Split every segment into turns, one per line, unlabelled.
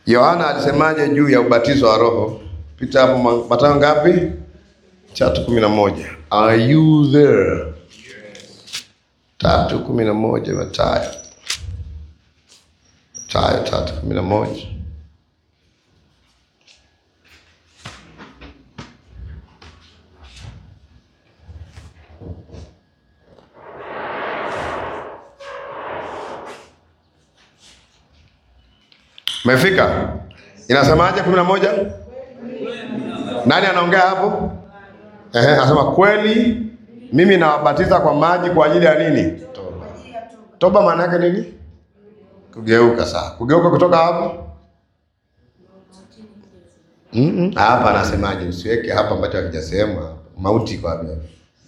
Yohana alisemaje juu ya ubatizo wa Roho? Pita hapo Ma- Mathayo ngapi? Tatu kumi na moja. Are you there? Tatu kumi na moja Mathayo. Mathayo tatu kumi na moja. Umefika? Inasemaje kumi na moja? Nani anaongea hapo? Ehe, anasema kweli mimi nawabatiza kwa maji kwa ajili ya nini? Toba. Toba maana yake nini? Kugeuka sawa. Kugeuka kutoka hapo? Mm-mm. Hapa anasemaje? Usiweke hapa ambacho hakijasema. Mauti kwa wapi? hapa?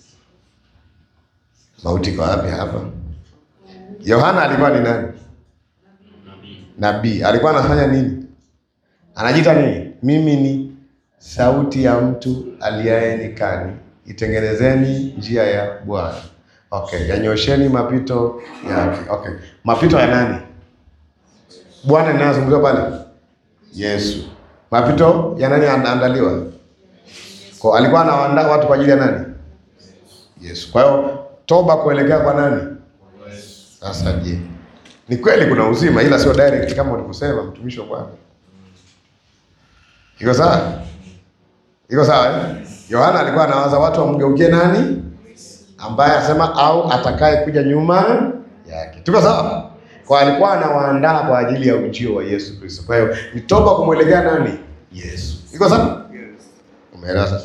Mauti kwa wapi hapa? Yohana alikuwa ni nani? Nabii. Alikuwa anafanya nini? Anajiita nini? Mimi ni sauti ya mtu aliaye nyikani, itengenezeni njia ya Bwana. Okay, yanyosheni mapito yake. Okay, mapito ya nani? Bwana ninayozungumzia pale, Yesu. Mapito ya nani anaandaliwa? Kwa alikuwa anawaandaa watu kwa ajili ya nani? Yesu. Kwa hiyo toba kuelekea kwa nani? Sasa je, ni kweli kuna uzima, ila sio direct kama ulivyosema mtumishi wa Bwana. Iko sawa? Iko sawa eh? Yohana alikuwa anawaza watu wamgeukie nani? Ambaye asema au atakaye kuja nyuma yake. Tuko sawa? Kwa alikuwa anawaandaa kwa ajili ya ujio wa Yesu Kristo. Kwa hiyo ni toba kumwelekea nani? Yesu. Iko sawa? Umeelewa sasa?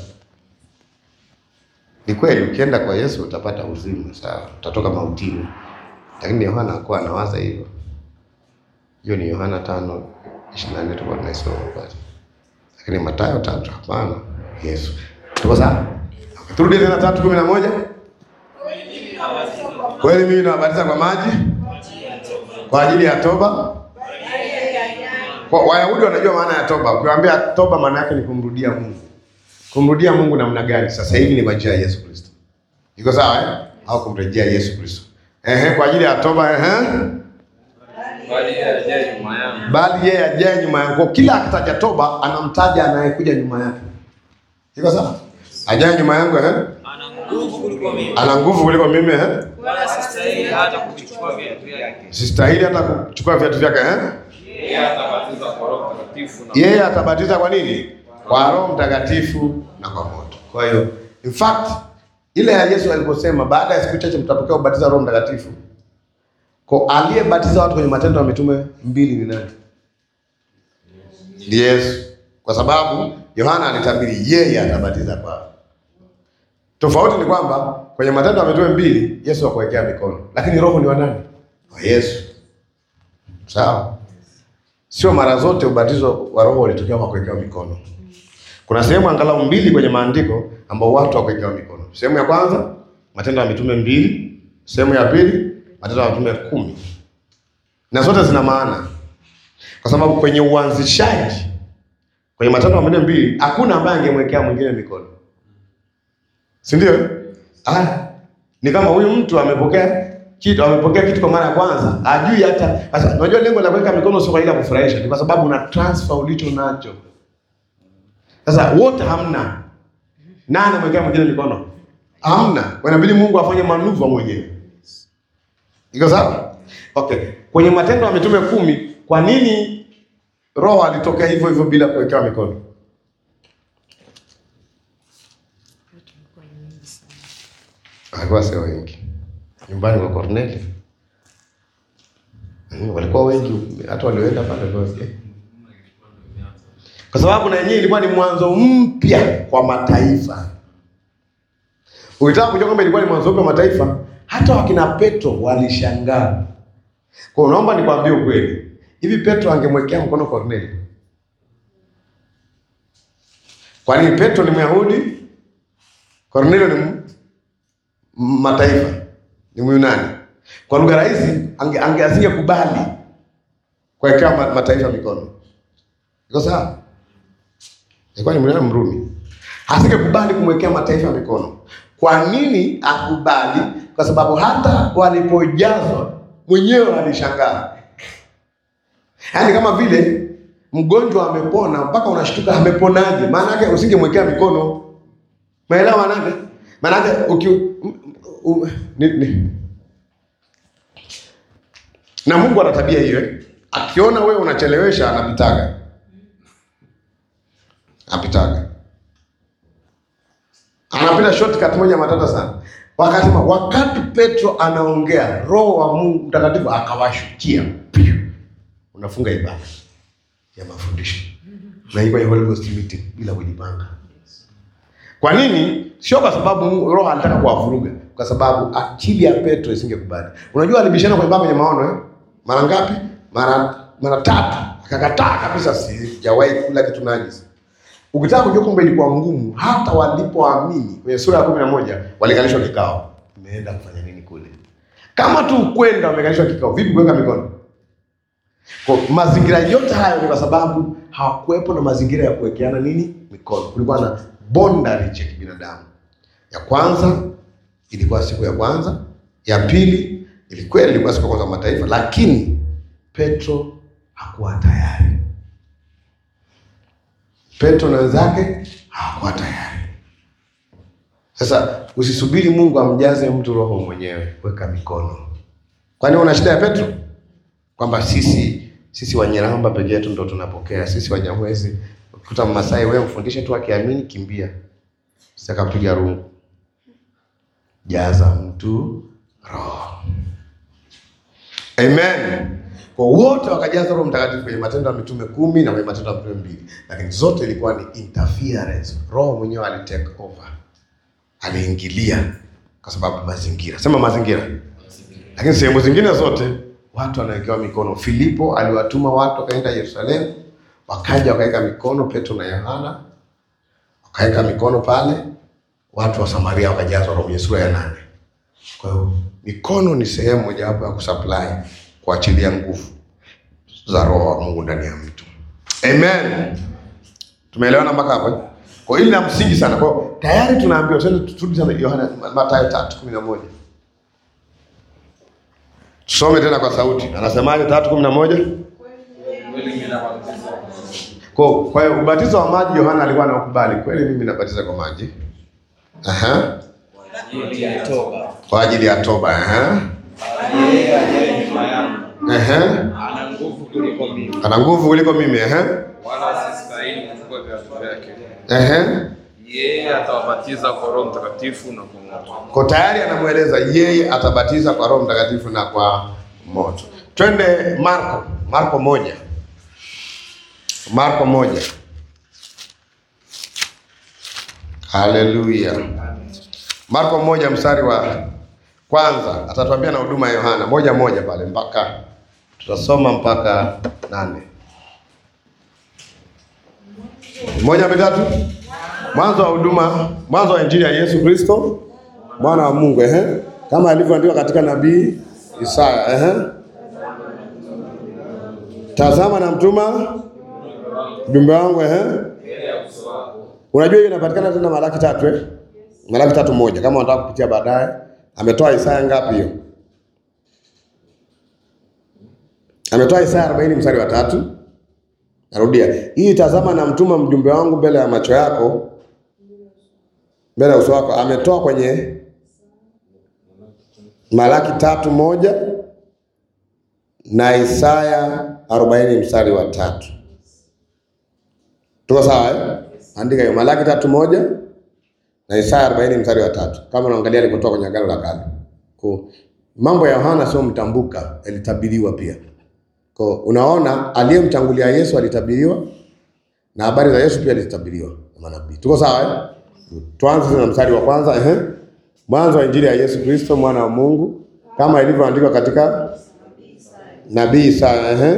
Ni kweli ukienda kwa Yesu utapata uzima, sawa? Utatoka mautini. Lakini Yohana hakuwa anawaza hivyo. Hiyo ni Yohana tano ishirini na nne tulikuwa tunaisoma pale. Lakini Mathayo tatu hapana. Yesu. Tuko sawa? Okay, turudi tena tatu kumi na moja. Kweli mimi nawabatiza kwa maji kwa ajili ya toba. Kwa Wayahudi wanajua maana ya toba. Ukiwaambia toba maana yake ni kumrudia Mungu. Kumrudia Mungu namna gani? Sasa hivi ni kwa njia ya Yesu Kristo. Iko sawa eh? Au kumrejea Yesu Kristo. Ehe, kwa ajili ya toba ehe.
Bali yeye ajaye nyuma yangu
Bali yeye ajaye nyuma yangu. Kwa kila akitaja toba anamtaja anayekuja nyuma yake. Iko sawa? Ajaye nyuma yangu ehe.
ana nguvu kuliko mimi,
Ana nguvu kuliko mimi ehe.
wala sistahili hata kuvichukua viatu vyake.
Sistahili hata kuchukua viatu vyake eh?
Yeye atabatiza kwa Roho Mtakatifu na
Yeye atabatiza kwa nini? Kwa Roho Mtakatifu na kwa moto. Kwa hiyo in fact ile ya Yesu aliposema baada ya siku chache mtapokea ubatizo wa Roho Mtakatifu. Kwa aliyebatiza watu kwenye Matendo ya Mitume mbili ni nani? Ni Yesu. Kwa sababu Yohana alitabiri yeye atabatiza kwa. Tofauti ni kwamba kwenye Matendo ya Mitume mbili Yesu hakuwekea mikono, lakini Roho ni wa nani? Wa Yesu. Sawa? Sio mara zote ubatizo wa Roho ulitokea kwa kuwekewa mikono. Kuna sehemu angalau mbili kwenye maandiko ambao watu hawakuwekewa mikono. Sehemu ya kwanza Matendo ya Mitume mbili, sehemu ya pili Matendo ya Mitume kumi, na zote zina maana, kwa sababu kwenye uanzishaji kwenye Matendo ya Mitume mbili hakuna ambaye angemwekea mwingine mikono, si ndio? Ah, ni kama huyu mtu amepokea kitu amepokea kitu kwa mara ya kwanza, ajui hata sasa. Unajua lengo la kuweka mikono sio kwa ajili ya kufurahisha, ni kwa sababu una transfer ulicho nacho. Sasa wote hamna, nani amewekea mwingine mikono? Hamna, inabidi Mungu afanye manuva mwenyewe. Iko sawa? Okay, kwenye Matendo ya Mitume kumi, kwa nini Roho alitokea hivyo hivyo bila kuwekewa mikono? Alikuwa sio wengi nyumbani kwa Corneli. Mm, walikuwa wengi, hata walioenda pale kwa kwa sababu na yenyewe ilikuwa ni mwanzo mpya kwa mataifa. Ukitaka kujua kwamba ilikuwa ni mwanzo mpya kwa mataifa, hata wakina Petro walishangaa. Kwa hiyo naomba nikwambie ukweli, hivi Petro angemwekea mkono Corneli? Kwani Petro ni Myahudi, Cornelio ni m- m- mataifa, ni Myunani. Kwa lugha rahisi, ange, ange asingekubali kuwekea ma- mataifa mikono. Iko sawa? Ilikuwa ni Myunani Mrumi, asingekubali kumwekea mataifa mikono. Kwa nini akubali? Kwa sababu hata walipojazwa mwenyewe alishangaa, yaani kama vile mgonjwa amepona mpaka unashtuka ameponaje? Maana yake usingemwekea mikono. Maelewa maana yake? Maana yake uki um, um, ni, ni. Na Mungu ana tabia hiyo. eh. Akiona wewe unachelewesha anapitaga. Anapitaga. Anapita shortcut moja matata sana. Wakasema wakati Petro anaongea, Roho wa Mungu Mtakatifu akawashukia. Piu. Unafunga ibada ya mafundisho. Na hiyo kwenye Holy Ghost meeting bila kujipanga. Kwa nini? Sio kwa sababu Mungu- Roho alitaka kuwavuruga, kwa sababu akili ya Petro isingekubali. Unajua alibishana kwenye baba kwenye maono eh? Mara ngapi? Mara mara tatu. Akakataa kabisa, sijawahi kula kitu najisi. Ukitaka kujua kwamba ilikuwa ngumu, hata walipoamini kwenye sura ya kumi na moja walikalishwa kikao. Umeenda kufanya nini kule? Kama tu kwenda wamekalishwa kikao, vipi kuweka mikono? Kwa mazingira yote hayo ni kwa sababu hawakuwepo na mazingira ya kuwekeana nini mikono. Kulikuwa na bondage ya kibinadamu. Ya kwanza ilikuwa siku ya kwanza, ya pili ilikuwa ilikuwa siku ya kwanza ya mataifa, lakini Petro hakuwa tayari. Petro na wenzake hawakuwa tayari. Sasa usisubiri Mungu amjaze mtu roho mwenyewe, weka mikono. Kwani una shida ya Petro? kwamba sisi sisi Wanyeramba peke yetu ndo tunapokea, sisi Wanyamwezi. Ukikuta Mmasai wewe mfundishe tu, akiamini kimbia, sitakapiga rungu. Jaza mtu roho. Amen. Kwa wote wakajaza Roho Mtakatifu kwenye Matendo ya Mitume kumi na kwenye Matendo ya Mitume mbili, lakini zote ilikuwa ni interference. Roho mwenyewe ali take over, aliingilia kwa sababu mazingira, sema mazingira lakini sehemu zingine zote watu wanawekewa mikono. Filipo aliwatuma watu wakaenda Yerusalemu, wakaja wakaweka mikono, Petro na Yohana wakaweka mikono pale, watu wa Samaria wakajazwa Roho kwenye sura ya nane. Kwa hiyo mikono ni sehemu mojawapo ya kusupply, kuachilia nguvu za Roho wa Mungu ndani ya mtu. Amen. Tumeelewana mpaka hapo? eh? Kwa hiyo hili la msingi sana. Kwa hiyo tayari tunaambiwa, twende turudi sana Yohana Mathayo 3:11. Tusome tena kwa sauti. Anasemaje? tatu kumi na moja.
Kweli mimi nabatiza kwa
Kwa kwa hiyo ubatizo wa maji Yohana alikuwa anaukubali. Kweli mimi nabatiza kwa maji. Aha.
ajili ya toba.
Kwa ajili ya toba. Aha.
Yeye aliye nyuma yangu
Aha.
ana nguvu kuliko mimi,
Ana nguvu kuliko mimi. Aha.
wala sistahili kuchukua viatu vyake.
Aha.
Yeye atawabatiza kwa Roho Mtakatifu na kwa moto.
Kwa tayari anamweleza yeye atabatiza kwa Roho Mtakatifu na kwa moto. Twende Marko, Marko moja. Marko moja. Haleluya. Marko moja mstari wa kwanza atatuambia na huduma ya Yohana moja moja pale mpaka tutasoma mpaka nane. Moja mitatu. Mwanzo wa huduma, mwanzo wa injili ya Yesu Kristo mwana wa Mungu ehe, kama alivyoandikwa katika nabii Isaya ehe. Tazama na mtuma mjumbe wangu ehe. Unajua hiyo inapatikana tena Malaki tatu eh? Malaki tatu moja kama unataka kupitia baadaye. Ametoa Isaya ngapi hiyo? Ametoa Isaya 40 mstari wa tatu. Narudia. Hii tazama na mtuma mjumbe wangu mbele ya macho yako mbele ya uso wako. Ametoa kwenye Malaki tatu moja na Isaya 40 mstari wa tatu. Tuko sawa eh? Andika hiyo Malaki tatu moja na Isaya 40 mstari wa tatu. Kama unaangalia alipotoa kwenye Agano la Kale. Kwa mambo ya Yohana sio mtambuka, yalitabiriwa pia. Kwa unaona aliyemtangulia Yesu alitabiriwa na habari za Yesu pia zilitabiriwa na manabii. Tuko sawa eh? Tuanze sasa na mstari wa kwanza ehe. Mwanzo wa Injili ya Yesu Kristo mwana wa Mungu kama ilivyoandikwa katika nabii Isaya ehe.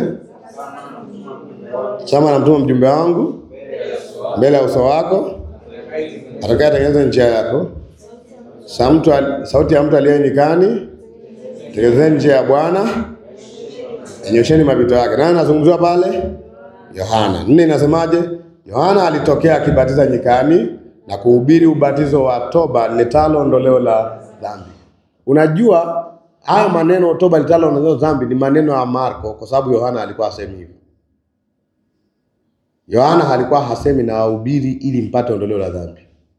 Chama na mtuma mjumbe wangu mbele ya uso wako atakayetengeneza njia yako. Sa mtu al- sauti ya mtu aliye nyikani, tengenezeni njia ya Bwana, enyosheni mapito yake. Nani anazungumziwa pale? Yohana. Nne inasemaje? Yohana alitokea akibatiza nyikani na kuhubiri ubatizo wa toba letalo ondoleo la dhambi. Unajua haya maneno toba letalo ondoleo la dhambi ni maneno ya Marko kwa sababu Yohana alikuwa asemi hivyo. Yohana alikuwa hasemi na wahubiri ili mpate ondoleo la dhambi.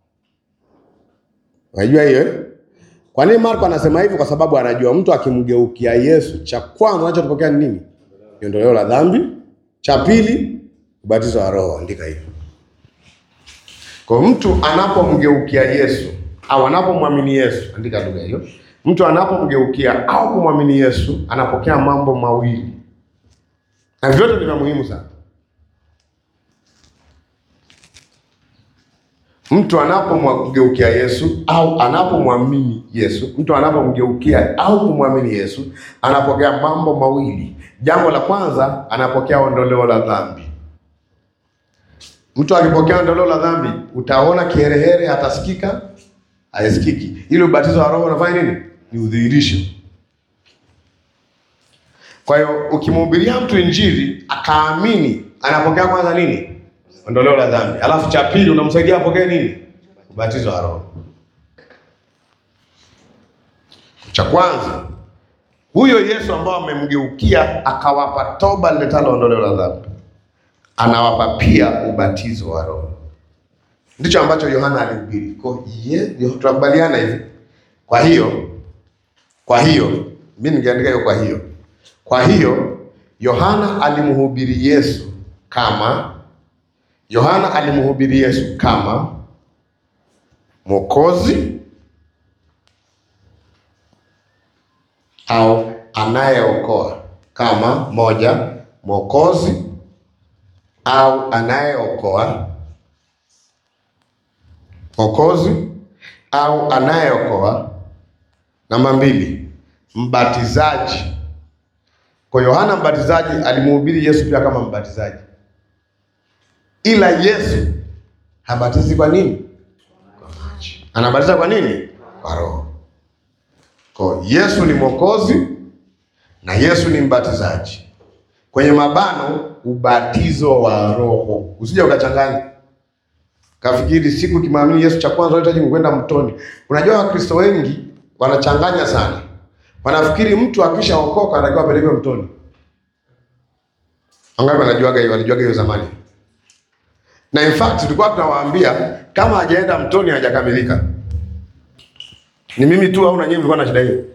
Unajua hiyo eh? Kwa nini Marko anasema hivyo? Kwa sababu anajua mtu akimgeukia Yesu, cha kwanza anachotokea ni nini? Ni ondoleo la dhambi. Cha pili, ubatizo wa Roho. Andika hivyo. Kwa mtu anapomgeukia Yesu au anapomwamini Yesu, andika lugha hiyo. Mtu anapomgeukia au kumwamini Yesu anapokea mambo mawili, na vyote ni vya muhimu sana. Mtu anapomgeukia Yesu au anapomwamini Yesu, mtu anapomgeukia au kumwamini Yesu anapokea mambo mawili. Jambo la kwanza, anapokea ondoleo la dhambi. Mtu akipokea ondoleo la dhambi, utaona kiherehere, hatasikika, haisikiki. Ile ubatizo wa Roho unafanya nini? Ni udhihirisho. Kwa hiyo ukimhubiria mtu Injili akaamini, anapokea kwanza nini? Ondoleo la dhambi. Alafu cha pili unamsaidia apokee nini? Ubatizo wa Roho. Cha kwanza huyo Yesu ambao amemgeukia akawapa toba liletalo ondoleo la dhambi, anawapa pia ubatizo wa Roho. Ndicho ambacho Yohana alihubiri. Kwa hiyo tunakubaliana hivi. Kwa hiyo kwa hiyo mimi ningeandika hiyo. Kwa hiyo kwa hiyo Yohana alimhubiri Yesu kama Yohana alimhubiri Yesu kama Mwokozi au anayeokoa, kama moja, Mwokozi au anayeokoa, Mwokozi au anayeokoa. Namba mbili, mbatizaji. Kwa Yohana mbatizaji alimhubiri Yesu pia kama mbatizaji ila Yesu habatizi kwa nini? Kwa maji. Anabatiza kwa nini? Kwa Roho. Kwa Yesu ni mwokozi na Yesu ni mbatizaji. Kwenye mabano, ubatizo wa Roho. Usije ukachanganya kafikiri siku kimwamini Yesu cha kwanza unahitaji kwenda mtoni. Unajua Wakristo wengi wanachanganya sana, wanafikiri mtu akishaokoka anatakiwa apelekwe mtoni. Wangapi wanajuaga hiyo? Walijuaga hiyo zamani na in fact tulikuwa tunawaambia kama hajaenda mtoni hajakamilika. Ni mimi tu au na nyinyi mlikuwa na shida hiyo?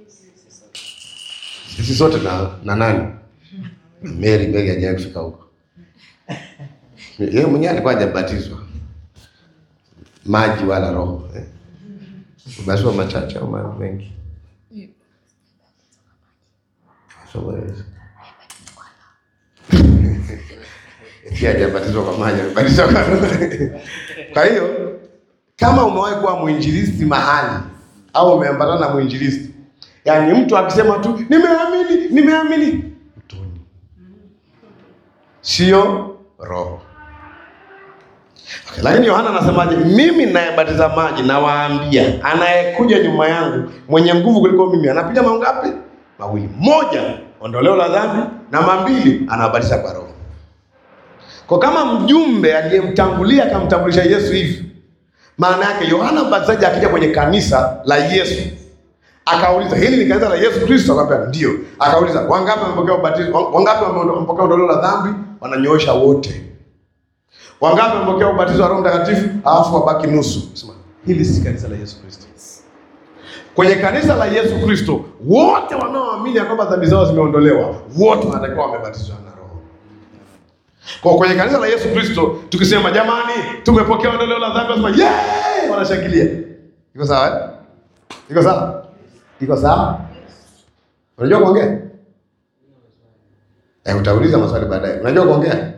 Sisi sote na, na nani? Mary Mary hajawahi kufika huko. Yeye mwenyewe alikuwa hajabatizwa maji wala roho eh. Basi machache au mengi so, hajabatizwa kwa maji, amebatizwa kwa Roho. Kwa hiyo kama umewahi kuwa mwinjilisti mahali au umeambatana na mwinjilisti, yaani mtu akisema tu nimeamini, nimeamini, mtoni, sio roho. Okay, lakini Yohana anasemaje? Mimi ninayebatiza maji nawaambia, anayekuja nyuma yangu mwenye nguvu kuliko mimi anapiga mangapi? Mawili. Moja, ondoleo la dhambi, namba mbili, anabatiza kwa roho. Kwa kama mjumbe aliyemtangulia akamtambulisha Yesu hivi, maana yake Yohana Mbatizaji akija kwenye kanisa la Yesu akauliza hili ni kanisa la Yesu Kristo? Akamwambia ndio. Akauliza wangapi wamepokea ubatizo, wangapi wamepokea ondoleo la dhambi? Wananyoosha wote. Wangapi wamepokea ubatizo wa Roho Mtakatifu? Alafu wabaki nusu. Sema hili si kanisa la Yesu Kristo. Kwenye kanisa la Yesu Kristo wote wanaoamini ya kwamba dhambi zao zimeondolewa, wote wanatakiwa wamebatizwa na Roho. Kwa kwenye kanisa la Yesu Kristo tukisema jamani, tumepokea ondoleo la dhambi, wasema yeye, wanashangilia. Iko sawa eh? Iko sawa? Iko sawa? Unajua kuongea? Eh, utauliza maswali baadaye. Unajua kuongea?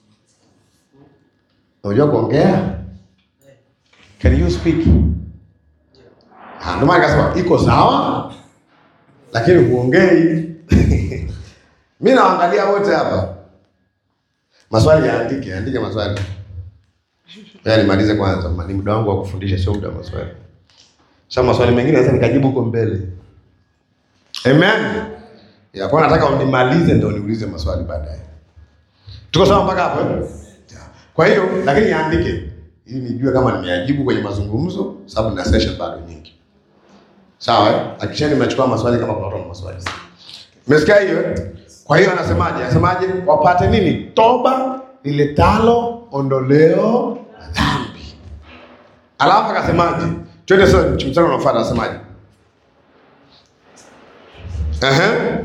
Unajua kuongea? Can you speak? Ah, ndio maana nikasema iko sawa, lakini huongei. Mimi naangalia wote hapa. Maswali yaandike, andike maswali. Yaani nimalize kwanza, ni muda wangu wa kufundisha, sio muda wa maswali. Sasa maswali mengine naweza nikajibu huko mbele. Amen. Ya kwa nataka unimalize ndio niulize maswali baadaye. Tuko sawa mpaka hapo eh? Kwa hiyo lakini yaandike ili nijue kama nimeajibu kwenye mazungumzo, sababu na session bado nyingi. Sawa eh? Hakikisheni mnachukua maswali kama kuna watu wana maswali. Umesikia hiyo? eh? Kwa hiyo anasemaje? Anasemaje? Wapate nini? Toba liletalo ondoleo la dhambi. Alafu akasemaje? Twende sasa mstari unaofuata anasemaje? Ehe.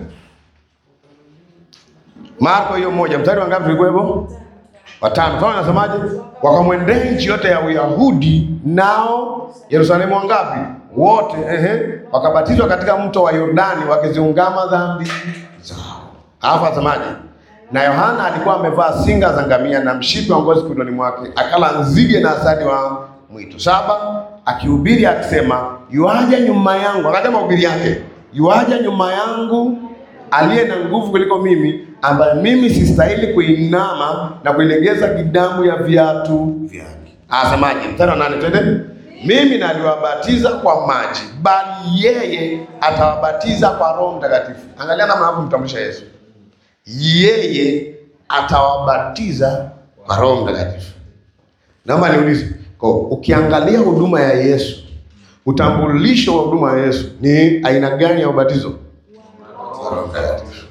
Marko hiyo moja mstari wangapi tulikuwepo? Watano. Kama anasemaje? Wakamwendea nchi yote ya Uyahudi nao Yerusalemu wangapi? Wote. Ehe. Wakabatizwa katika mto wa Yordani wakiziungama dhambi zao. Alafu asemaje? Na Yohana alikuwa amevaa singa za ngamia na mshipi wa ngozi kiunoni mwake, akala nzige na asali wa mwitu. Saba, akihubiri akisema, yuaja nyuma yangu, akataja mahubiri yake, yuaja nyuma yangu aliye na nguvu kuliko mimi, ambaye mimi sistahili kuinama na kuilegeza kidamu ya viatu vyake. Asemaje? Mstari wa nane, twende. Mimi naliwabatiza kwa maji, bali yeye atawabatiza kwa Roho Mtakatifu. Angalia namna anavyomtambulisha Yesu yeye atawabatiza kwa Roho Mtakatifu. Naomba niulize, kwa ukiangalia huduma ya Yesu, utambulisho wa huduma ya Yesu ni aina gani ya ubatizo? Wa Roho Mtakatifu.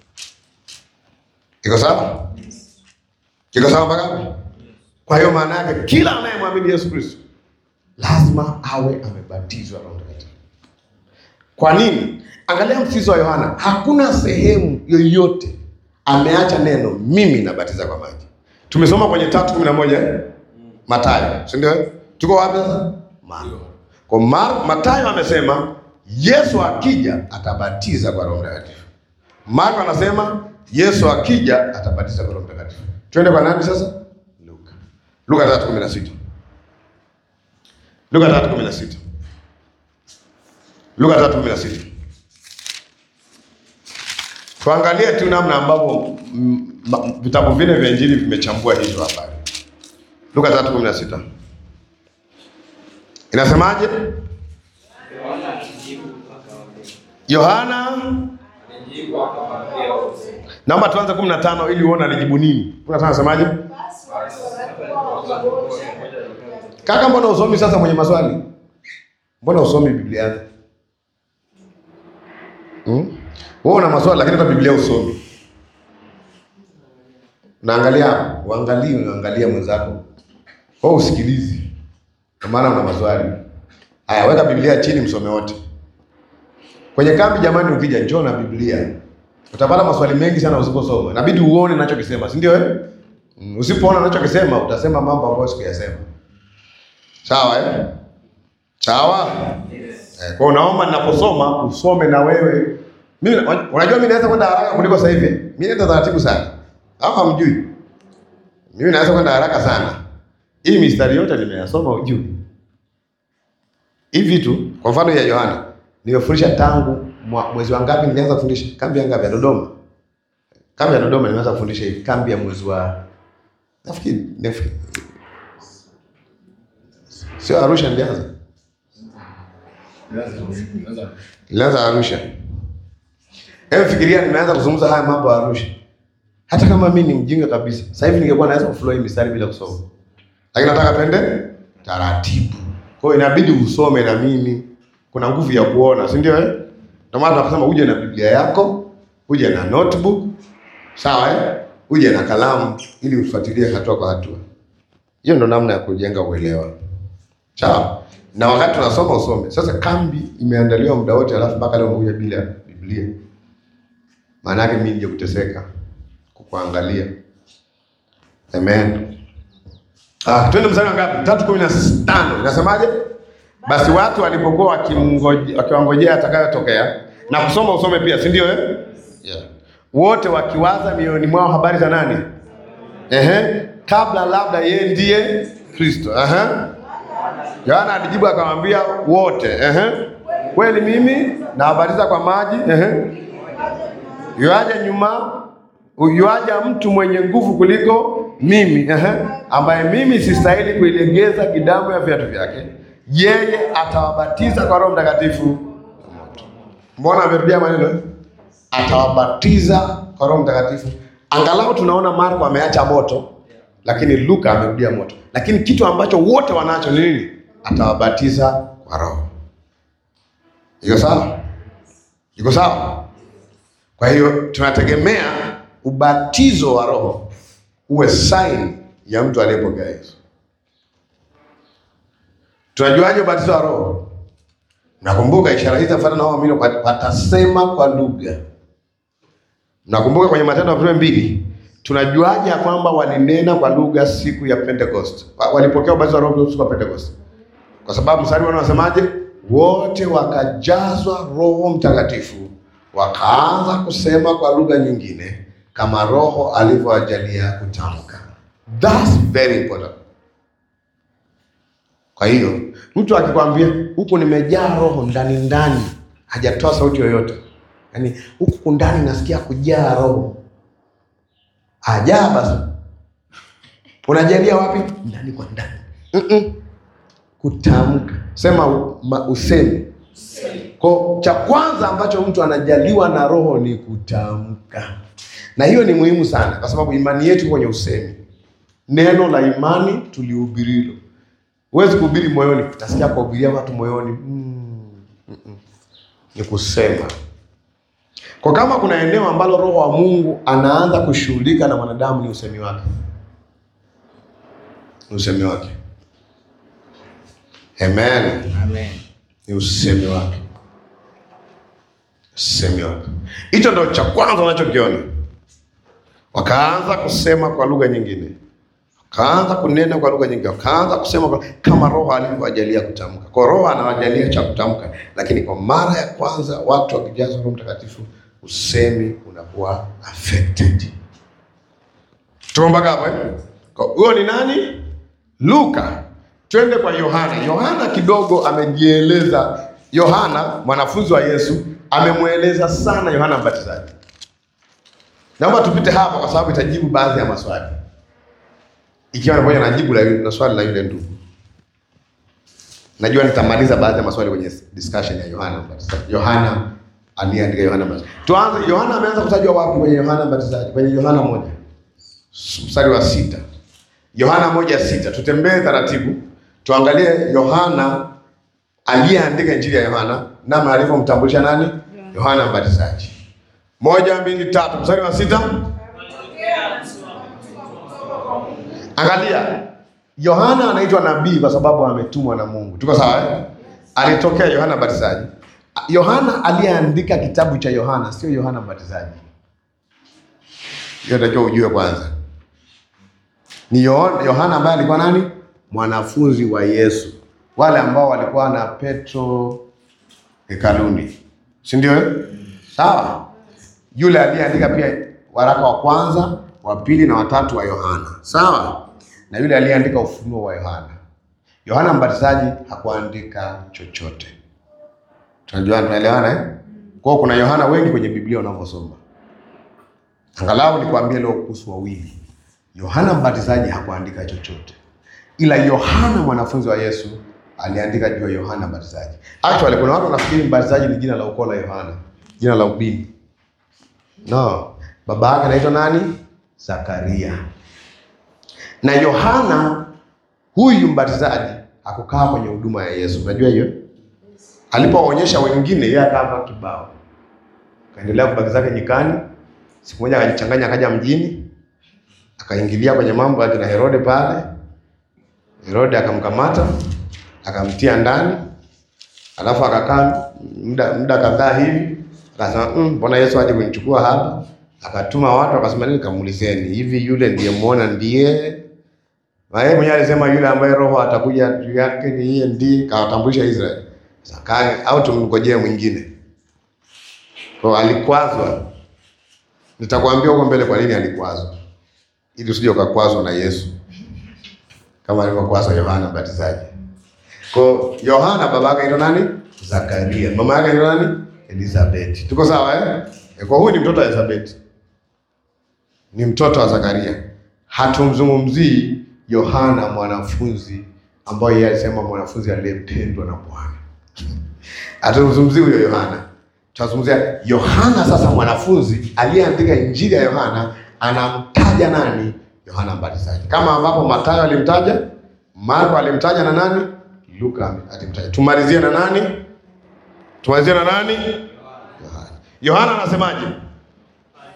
Iko sawa? Iko sawa mpaka hapo? Kwa hiyo maana yake kila anayemwamini Yesu Kristo lazima awe amebatizwa Roho Mtakatifu. Kwa nini? Angalia msisitizo wa Yohana, hakuna sehemu yoyote ameacha neno mimi nabatiza kwa maji. Tumesoma kwenye tatu kumi na moja eh? Mathayo, si ndio? Tuko wapi sasa? Marko. Kwa Mar Mathayo amesema Yesu akija atabatiza kwa Roho Mtakatifu. Marko anasema Yesu akija atabatiza kwa Roho Mtakatifu. Twende kwa nani sasa? Luka. Luka 3:16. Luka 3:16. Luka 3:16. Tuangalie tu namna ambavyo mm, ma- vitabu vile vya Injili vimechambua hizo habari. Luka 3:16. Inasemaje? Yohana Naomba tuanze 15 ili uone alijibu nini. 15 anasemaje? Kaka, mbona usomi sasa mwenye maswali? Mbona usomi Biblia yako? Hmm? Wewe una maswali lakini hata Biblia usomi. Unaangalia, uangalie, unaangalia mwenzako. Wewe usikilizi. Kwa maana una maswali. Haya, weka Biblia chini msome wote. Kwenye kambi jamani, ukija njoo na Biblia. Utapata maswali mengi sana usiposoma. Inabidi uone ninachokisema, si ndio eh? Mm, Usipoona ninachokisema utasema mambo ambayo sikuyasema. Sawa eh? Sawa? Eh, kwa naomba ninaposoma usome na wewe. Mimi unajua mimi naweza kwenda haraka kuliko sasa hivi. Mimi naenda taratibu sana. Au hamjui? Mimi naweza kwenda haraka sana. Hii mistari yote nimeyasoma ujui. Hivi tu, kwa mfano ya Yohana, nimefundisha tangu mwa- mwezi wa ngapi nilianza kufundisha? Kambi ya ngapi ya Dodoma? Kambi ya Dodoma nimeanza kufundisha hivi, kambi ya mwezi wa nafikiri nafikiri sio Arusha nilianza. Nilianza Arusha. Hebu fikiria nimeanza kuzungumza haya mambo ya Arusha. Hata kama mimi ni mjinga kabisa, sasa hivi ningekuwa naweza kuflow hii mistari bila kusoma. Lakini nataka twende taratibu. Kwa hiyo inabidi usome na mimi. Kuna nguvu ya kuona, si ndio eh? Ndio maana tunasema uje na Biblia yako, uje na notebook, sawa eh? Uje na kalamu ili ufuatilie hatua kwa hatua. Hiyo ndo namna ya kujenga uelewa. Sawa? Na wakati tunasoma usome. Sasa kambi imeandaliwa muda wote alafu mpaka leo umekuja bila Biblia. Maana yake mimi nje kuteseka kukuangalia. Amen. Ah, twende mstari wa ngapi? Tatu kumi na tano inasemaje? Basi watu walipokuwa wakimngoje- wakiwangojea atakayotokea na kusoma usome pia, si ndio eh? Yeah. Wote wakiwaza mioyoni mwao habari za nani? Ehe, kabla labda yeye ndiye Kristo. Ehe. Yohana alijibu akamwambia wote, ehe, kweli mimi nawabatiza kwa maji, ehe, yuaja nyuma, yuaja mtu mwenye nguvu kuliko mimi, ehe, ambaye mimi sistahili kuilegeza kidamu ya viatu vyake. Yeye atawabatiza kwa Roho Mtakatifu na moto. Mbona amerudia maneno? eh? Atawabatiza kwa Roho Mtakatifu. Angalau tunaona Marko ameacha moto, lakini Luka amerudia moto. Lakini kitu ambacho wote wanacho ni nini? Atawabatiza kwa Roho. Iko sawa? Iko sawa? Kwa hiyo tunategemea ubatizo wa Roho uwe sign ya mtu aliyepokea Yesu. Tunajuaje ubatizo wa Roho? Nakumbuka ishara hizi zitafuatana na hao waamini, watasema kwa lugha. Nakumbuka kwenye Matendo ya Mitume mbili, tunajuaje ya kwamba walinena kwa lugha siku ya Pentecost? Wa- Walipokea ubatizo wa Roho siku ya Pentecost, kwa sababu mstari wana wasemaje? Wote wakajazwa Roho Mtakatifu, wakaanza kusema kwa lugha nyingine kama Roho alivyowajalia kutamka. That's very important. Kwa hiyo mtu akikwambia huku nimejaa roho ndani ndani, hajatoa sauti yoyote, yaani huku ndani nasikia kujaa roho, ajaa basi. Unajalia wapi? Ndani kwa ndani. Mm-mm. Kutamka, sema u- ma- usemi. Kwa cha kwanza ambacho mtu anajaliwa na roho ni kutamka, na hiyo ni muhimu sana, kwa sababu imani yetu kwenye usemi. Neno la imani tulihubirilo Huwezi kuhubiri moyoni, utasikia kuhubiria watu moyoni mm, mm, mm. Ni kusema. Kwa kama kuna eneo ambalo Roho wa Mungu anaanza kushughulika na mwanadamu ni usemi wake, ni usemi wake. Amen,
Amen.
ni usemi wake, usemi wake. Hicho ndo cha kwanza unachokiona. Wakaanza kusema kwa lugha nyingine kaanza kunena kwa lugha nyingi, kaanza kusema kwa, kama Roho alivyowajalia kutamka. Kwa Roho anawajalia cha kutamka, lakini kwa mara ya kwanza watu wakijazwa Roho Mtakatifu, usemi unakuwa affected. Tuko mpaka hapo eh? Kwa huyo ni nani? Luka. Twende kwa Yohana. Yohana kidogo amejieleza. Yohana mwanafunzi wa Yesu amemweleza sana Yohana Mbatizaji. Naomba tupite hapa kwa sababu itajibu baadhi ya maswali ikiwa pamoja na jibu la, yule- la swali la yule ndugu. Najua nitamaliza baadhi ya maswali kwenye discussion ya Yohana Mbatizaji. Yohana aliyeandika Yohana Mbatizaji. Tuanze, Yohana ameanza kutajwa wapi kwenye Yohana Mbatizaji? Kwenye Yohana moja mstari wa sita. Yohana moja sita. Tutembee taratibu, tuangalie Yohana aliyeandika injili ya Yohana namna alivyomtambulisha nani? Yohana Mbatizaji. Moja, mbili, tatu, mstari wa sita. Angalia, Yohana anaitwa nabii kwa sababu ametumwa na Mungu. Tuko sawa eh? Alitokea Yohana Mbatizaji. Yohana aliyeandika kitabu cha Yohana sio Yohana Mbatizaji. Hiyo natakiwa ujue kwanza. Ni Yohana, Yohana ambaye alikuwa nani? Mwanafunzi wa Yesu, wale ambao walikuwa na Petro hekaluni, si ndio? eh? Sawa. Yule aliyeandika pia waraka wa kwanza, wa pili na watatu wa Yohana, sawa, na yule aliyeandika ufunuo wa Yohana. Yohana Mbatizaji hakuandika chochote. Tunajua, tunaelewana eh? Kwa hiyo kuna Yohana wengi kwenye Biblia unavyosoma. Angalau nikwambie leo kuhusu wawili. Yohana Mbatizaji hakuandika chochote, ila Yohana mwanafunzi wa Yesu aliandika juu ya Yohana Mbatizaji. Actually, kuna watu wanafikiri Mbatizaji ni jina la ukoo la Yohana, jina la ubini. No, baba yake anaitwa nani? Zakaria. Na Yohana huyu mbatizaji hakukaa kwenye huduma ya Yesu. Unajua hiyo? Alipowaonyesha wengine, yeye akaapa kibao, akaendelea kubaki zake nyikani. Siku moja akajichanganya, akaja mjini, akaingilia kwenye mambo ya kina Herode pale. Herode akamkamata, akamtia ndani, alafu akakaa muda muda kadhaa hivi, akasema "Mm, mbona Yesu aje kunichukua hapa? Akatuma watu akasema nini, kamuulizeni hivi, yule ndiye muona ndiye na yeye mwenyewe alisema yule ambaye roho atakuja juu yake ni yeye ndiye, kawatambulisha Israeli. Sasa kae au tumngojee mwingine. Kwa alikwazwa. Nitakwambia huko mbele kwa nini alikwazwa, ili usije ukakwazwa na Yesu kama alivyokwazwa Yohana Mbatizaji. Kwa Yohana baba yake anaitwa nani? Zakaria. Mama yake anaitwa nani? Elizabeth. Tuko sawa eh? Eh, Kwa huyu ni mtoto wa Elizabeth. Ni mtoto wa Zakaria. Hatumzungumzii Yohana mwanafunzi ambaye yeye alisema mwanafunzi aliyependwa na Bwana. Hatumzungumzii huyo Yohana. Tunazungumzia Yohana sasa mwanafunzi aliyeandika injili ya Yohana anamtaja nani? Yohana Mbatizaji. Kama ambapo Mathayo alimtaja, Marko alimtaja na nani? Luka alimtaja. Tumalizie na nani? Tumalizie na nani? Yohana. Yohana anasemaje?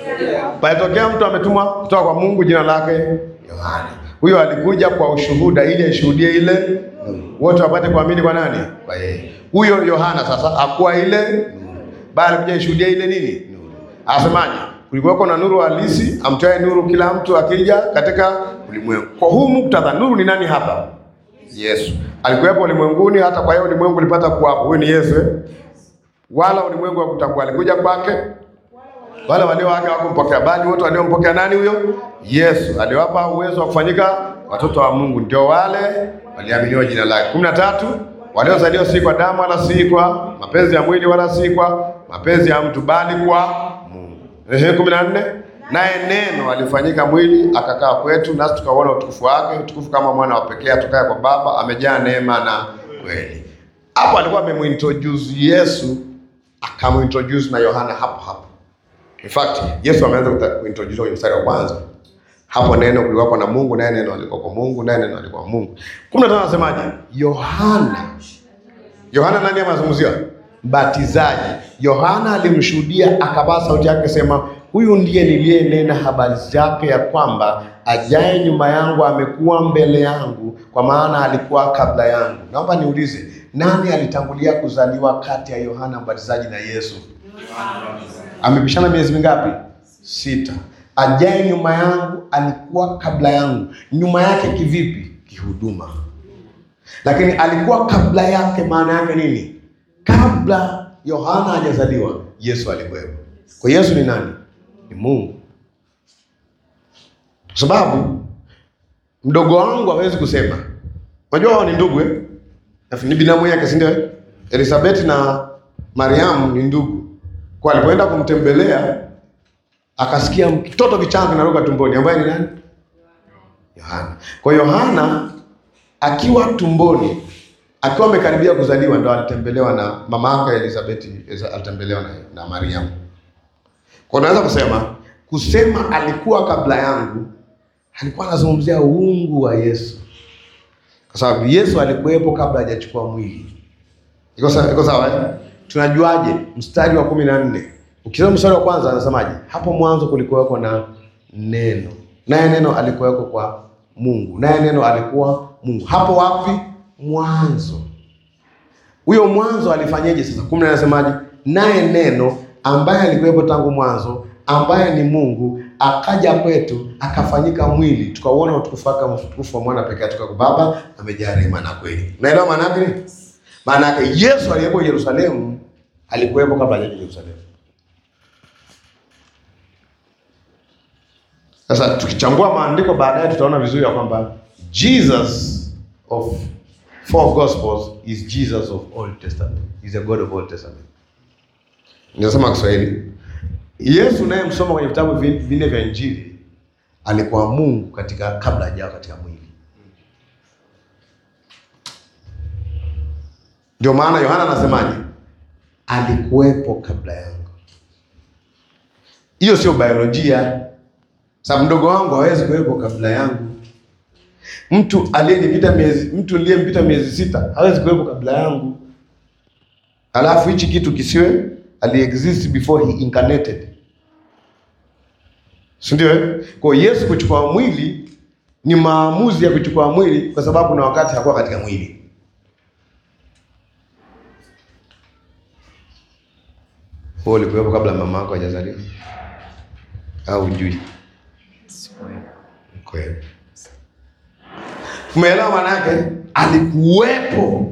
Palitokea mtu ametumwa kutoka kwa Mungu, jina lake Yohana. Huyo alikuja kwa ushuhuda, ili aishuhudie ile nuru, wote wapate kuamini kwa nani? Kwa yeye. Huyo Yohana sasa hakuwa ile nuru, bali alikuja ishuhudia ile nini? Nuru. Asemaje? Kulikuwako na nuru halisi, amtoaye nuru kila mtu akija katika ulimwengu. Kwa huu muktadha, nuru ni nani hapa? Yesu alikuwepo ulimwenguni, hata kwa hiyo ulimwengu ulipata kuwapo. Huyu ni Yesu eh? Wala ulimwengu hakutambua, alikuja kwake wale walio wake hawakumpokea, bali wote waliompokea nani? Huyo Yesu aliwapa uwezo wa kufanyika watoto wa Mungu, ndio wale waliaminiwa jina lake. kumi na tatu waliozaliwa si kwa damu wala si kwa mapenzi ya mwili wala si kwa mapenzi ya mtu, bali kwa Mungu. Ehe, kumi na nne naye neno alifanyika mwili akakaa kwetu, nasi tukauona utukufu wake, utukufu kama mwana wa pekee atokaye kwa Baba, amejaa neema na kweli. Hapo alikuwa amemuintroduce Yesu, akamuintroduce na Yohana hapo hapo. In fact, Yesu ameanza kuta- kuintroduce kwenye mstari wa kwanza. Hapo neno kulikuwa na Mungu, naye neno alikuwa kwa Mungu, naye neno alikuwa Mungu. 15 anasemaje? Yohana. Yohana nani amezungumziwa? Mbatizaji. Yohana alimshuhudia akapaa sauti yake sema, huyu ndiye niliyenena habari zake ya kwamba ajaye nyuma yangu amekuwa mbele yangu, kwa maana alikuwa kabla yangu. Naomba niulize, nani alitangulia kuzaliwa kati ya Yohana Mbatizaji na Yesu? Amepishana miezi mingapi? Sita. Ajaye nyuma yangu alikuwa kabla yangu. Nyuma yake kivipi? Kihuduma. Lakini alikuwa kabla yake, maana yake nini? Kabla Yohana hajazaliwa, Yesu alikuwepo. Kwa Yesu ni nani? Ni Mungu. Kwa sababu mdogo wangu hawezi kusema. Unajua hao ni ndugu eh? Ni binamu yake, si ndio? Elizabeth na Mariamu ni ndugu. Kwa alipoenda kumtembelea akasikia mtoto kichanga kinaruka tumboni, ambaye ni nani? Yohana. Kwa Yohana akiwa tumboni, akiwa amekaribia kuzaliwa, ndo alitembelewa na mama yake Elizabeth, alitembelewa na, na Mariamu. Kwa unaweza kusema kusema alikuwa kabla yangu, alikuwa anazungumzia uungu wa Yesu, kwa sababu Yesu alikuwepo kabla hajachukua mwili. Iko sawa? Iko sawa eh? Tunajuaje? Mstari wa kumi na nne ukisoma mstari wa kwanza anasemaje? Hapo mwanzo kulikuweko na neno, naye neno alikuweko kwa Mungu, naye neno alikuwa Mungu. Hapo wapi? Mwanzo. Huyo mwanzo alifanyeje sasa? kumi na anasemaje? Naye neno ambaye alikuwepo tangu mwanzo, ambaye ni Mungu, akaja kwetu akafanyika mwili, tukauona utukufu wake, utukufu wa mwana pekee kutoka kwa Baba, amejaa rehema na kweli. Unaelewa maana yake nini? Maana yake Yesu aliyepo Yerusalemu alikuwepo kabla hajaja Yerusalemu. Sasa tukichambua maandiko baadaye tutaona vizuri ya kwamba Jesus of four gospels is Jesus of Old Testament. Is a God of Old Testament. Ninasema Kiswahili. Yesu naye msoma kwenye vitabu vi- vinne vya Injili alikuwa Mungu katika kabla hajawa katika mwili. Ndio maana Yohana anasemaje? Alikuwepo kabla yangu. Hiyo sio biolojia. Sasa mdogo wangu hawezi kuwepo kabla yangu. Mtu aliyenipita miezi, mtu aliyempita miezi sita hawezi kuwepo kabla yangu. Alafu hichi kitu kisiwe aliexist before he incarnated, si ndio? eh? Kwa hiyo Yesu kuchukua mwili ni maamuzi ya kuchukua mwili, kwa sababu na wakati hakuwa katika mwili. Wewe ulikuwepo kabla mama yako hajazaliwa au hujui? Kweli. Umeelewa maana yake? Alikuwepo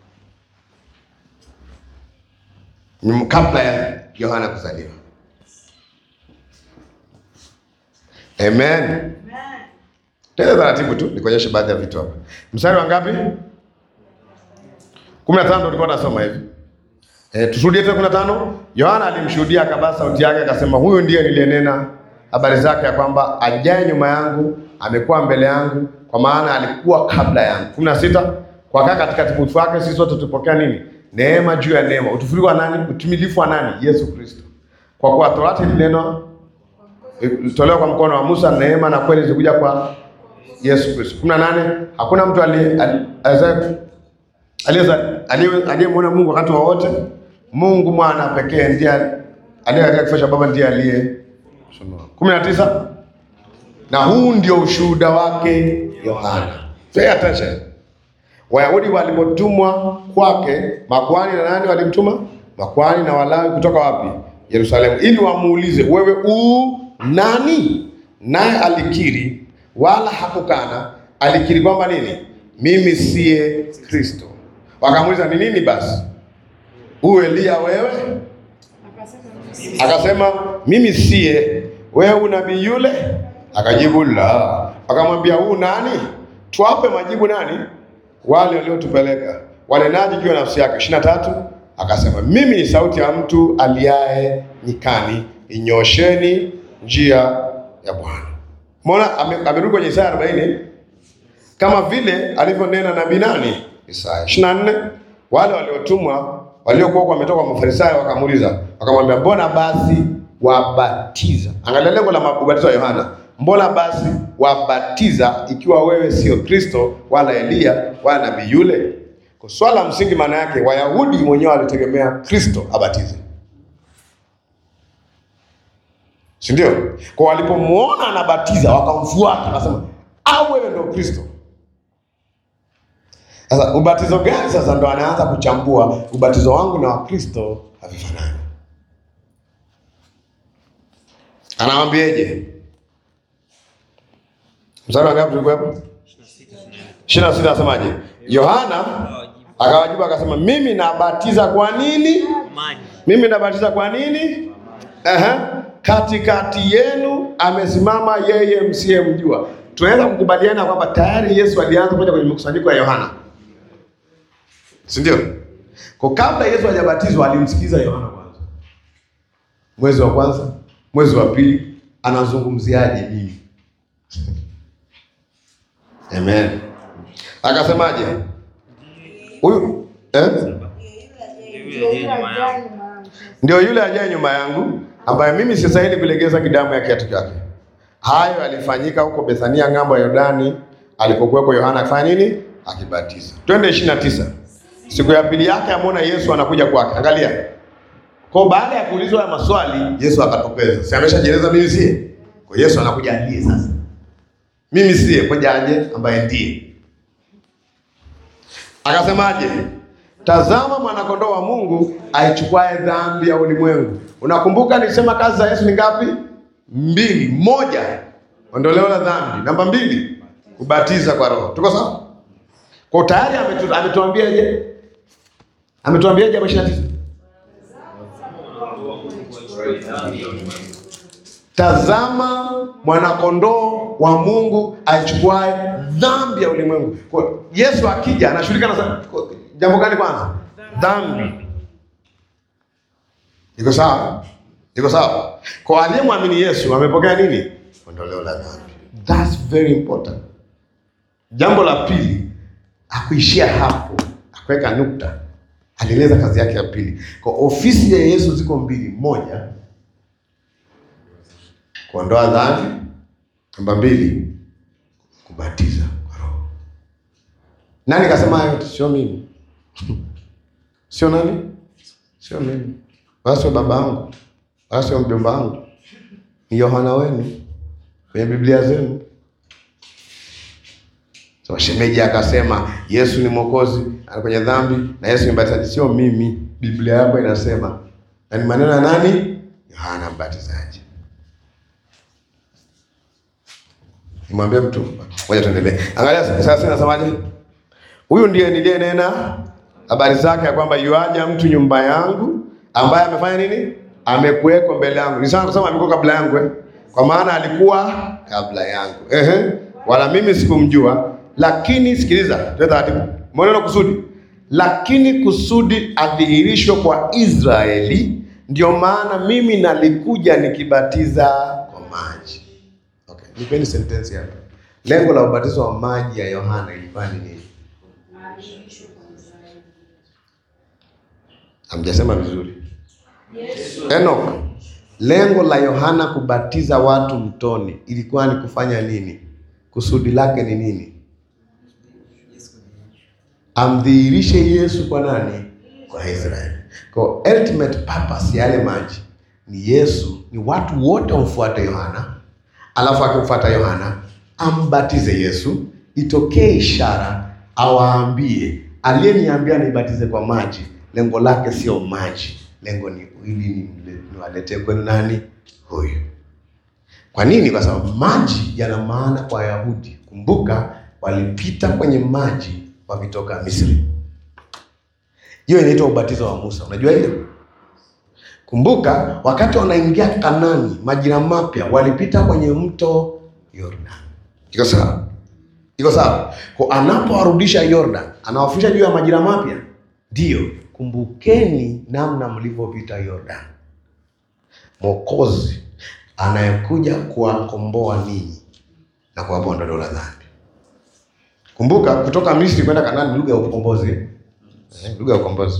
Nyum- kabla ya Yohana kuzaliwa. Amen. Tena taratibu tu nikuonyeshe baadhi ya vitu hapa. Mstari wa ngapi? 15 ndio tulikuwa tunasoma hivi. Eh, tushuhudie tena 15. Yohana alimshuhudia akabaa sauti yake akasema, huyu ndiye niliyenena habari zake ya kwamba ajaye nyuma yangu amekuwa mbele yangu, kwa maana alikuwa kabla yangu. 16. Kwa kaa katika utukufu wake sisi sote tupokea nini? Neema juu ya neema. Utukufu wa nani? Utimilifu wa nani? Yesu Kristo. Kwa kuwa Torati ilinenwa ilitolewa kwa mkono wa Musa, neema na kweli zilikuja kwa Yesu Kristo. 18. Hakuna mtu aliye ali- aliyezaye Aliyeza- aliye- aliyemwona Mungu wakati wowote. Mungu mwana pekee ndiye aliye katika kifo cha Baba ndiye aliye kumi na tisa na huu ndio ushuhuda wake Yohana. Pay attention. Wayahudi walipotumwa kwake, makuhani na nani walimtuma? Makuhani na Walawi kutoka wapi? Yerusalemu, ili wamuulize wewe u nani? Naye alikiri, wala hakukana. Alikiri kwamba nini? Mimi siye Kristo. Wakamuuliza ni nini basi? U Elia wewe? Akasema mimi siye. Wewe unabii yule? Akajibu la. Akamwambia huu nani? Tuwape majibu nani? Wale waliotupeleka. Wanenaje juu ya nafsi yake? ishirini na tatu. Akasema mimi ni sauti ya mtu aliaye nyikani, inyosheni njia ya Bwana. Mbona ame- amerudi kwenye Isaya 40 kama vile alivyonena nabii nani? Isaya 24. Wale waliotumwa waliokuwa wametoka kwa Mafarisayo wakamuuliza, wakamwambia mbona basi wabatiza? Angalia lengo la ubatizo wa Yohana. Mbona basi wabatiza ikiwa wewe sio Kristo wala Eliya wala nabii yule? Kwa swala la msingi, maana yake Wayahudi mwenyewe walitegemea Kristo abatize, si ndio? Kwa walipomwona anabatiza wakamfuata, wakasema au wewe ndio Kristo. Sasa ubatizo gani? Sasa ndo anaanza kuchambua ubatizo wangu na wa Kristo havifanani. Anawambieje? Mstari wa ngapi tulikuwepo? ishirini na sita asemaje? Yohana akawajibu akasema, mimi nabatiza kwa nini?
maji
Mimi nabatiza kwa nini? Ehe, katikati yenu amesimama yeye msiyemjua. Tunaweza kukubaliana kwamba tayari Yesu alianza kuja kwenye mkusanyiko ya Yohana, si ndio? Kwa kabla Yesu hajabatizwa alimsikiza Yohana kwanza, mwezi wa kwanza, mwezi wa pili, anazungumziaje mimi? Amen. Akasemaje huyu eh?
yule aliye nyuma yangu
Ndio yule ajaye nyuma yangu ambaye mimi sistahili kulegeza kidamu ya kiatu chake. Hayo yalifanyika huko Bethania ng'ambo ya Yordani alipokuwepo Yohana akifanya nini? Akibatiza. Twende ishirini na tisa. Siku ya pili yake amwona Yesu anakuja kwake. Angalia. Kwa baada ya kuulizwa haya maswali, Yesu akatokeza. Si ameshajieleza mimi siye? Kwa Yesu anakuja ndiye sasa. Mimi siye, koja aje ambaye ndiye. Akasemaje? Tazama mwanakondoo wa Mungu aichukuae dhambi ya ulimwengu. Unakumbuka nilisema kazi za Yesu ni ngapi? Mbili. Moja, ondoleo la dhambi. Namba mbili, kubatiza kwa Roho. Tuko sawa? Kwa tayari ametu, ametuambiaje? Ametuambiaje hapo 29? Tazama mwanakondoo wa Mungu aichukuae dhambi ya ulimwengu. Kwa Yesu akija anashughulika na za- kwa- jambo gani kwanza? Dhambi. Iko sawa? Iko sawa? Kwa aliyemwamini Yesu amepokea nini? Ondoleo la dhambi. That's very important. Jambo la pili, akuishia hapo, akuweka nukta, alieleza kazi yake ya pili. Kwa ofisi ya Yesu ziko mbili, moja kuondoa dhambi, namba mbili kubatiza kwa Roho. Nani kasema hayo? Sio mimi, sio nani, sio mimi, wala sio baba yangu, wala sio mjomba wangu, ni Yohana wenu kwenye Biblia zenu. So, shemeji akasema Yesu ni mwokozi ana kwenye dhambi na Yesu ni mbatizaji. Sio mimi, Biblia yako inasema, na ni maneno ya nani? Yohana Mbatizaji. Nimwambie mtu, ngoja tuendelee. Angalia sasa, nasemaje? Huyu ndiye niliyenena habari zake ya kwamba yuaja mtu nyumba yangu ambaye amefanya nini? Amekuweko mbele yangu. Ni sawa kusema amekuwa kabla yangu eh? Kwa maana alikuwa kabla yangu. Ehe. Wala mimi sikumjua, lakini sikiliza, tuwe taratibu. Mbona kusudi? Lakini kusudi adhihirishwe kwa Israeli, ndio maana mimi nalikuja nikibatiza kwa maji. Okay, nipeni sentensi hapa. Lengo la ubatizo wa maji ya Yohana ilikuwa ni nini? Hamjasema vizuri. Enoch, lengo la Yohana kubatiza watu mtoni ilikuwa ni kufanya nini? Kusudi lake ni nini? Amdhihirishe Yesu kwa nani? Kwa Israeli. Kwa ultimate purpose ya yale maji ni Yesu ni watu wote wamfuate Yohana, alafu akimfuata Yohana ambatize Yesu, itokee ishara, awaambie aliyeniambia nibatize kwa maji, lengo lake sio maji, lengo ni ili nimle- niwaletee kwenu nani? Huyu. Kwa nini? Kwa sababu maji yana maana kwa Wayahudi. Kumbuka walipita kwenye maji wakitoka Misri. Hiyo inaitwa ubatizo wa Musa. Unajua hiyo? Kumbuka wakati wanaingia Kanani, majira mapya, walipita kwenye mto Yordan. Iko sawa? Iko sawa? Kwa anapowarudisha Yordan, anawafundisha juu ya majira mapya. Ndiyo, kumbukeni namna mlivyopita Yordan. Mwokozi anayekuja kuwakomboa ninyi na kuwapa ondoleo la dhambi. Kumbuka kutoka Misri kwenda Kanaani ni lugha ya ukombozi. Eh, lugha ya ukombozi.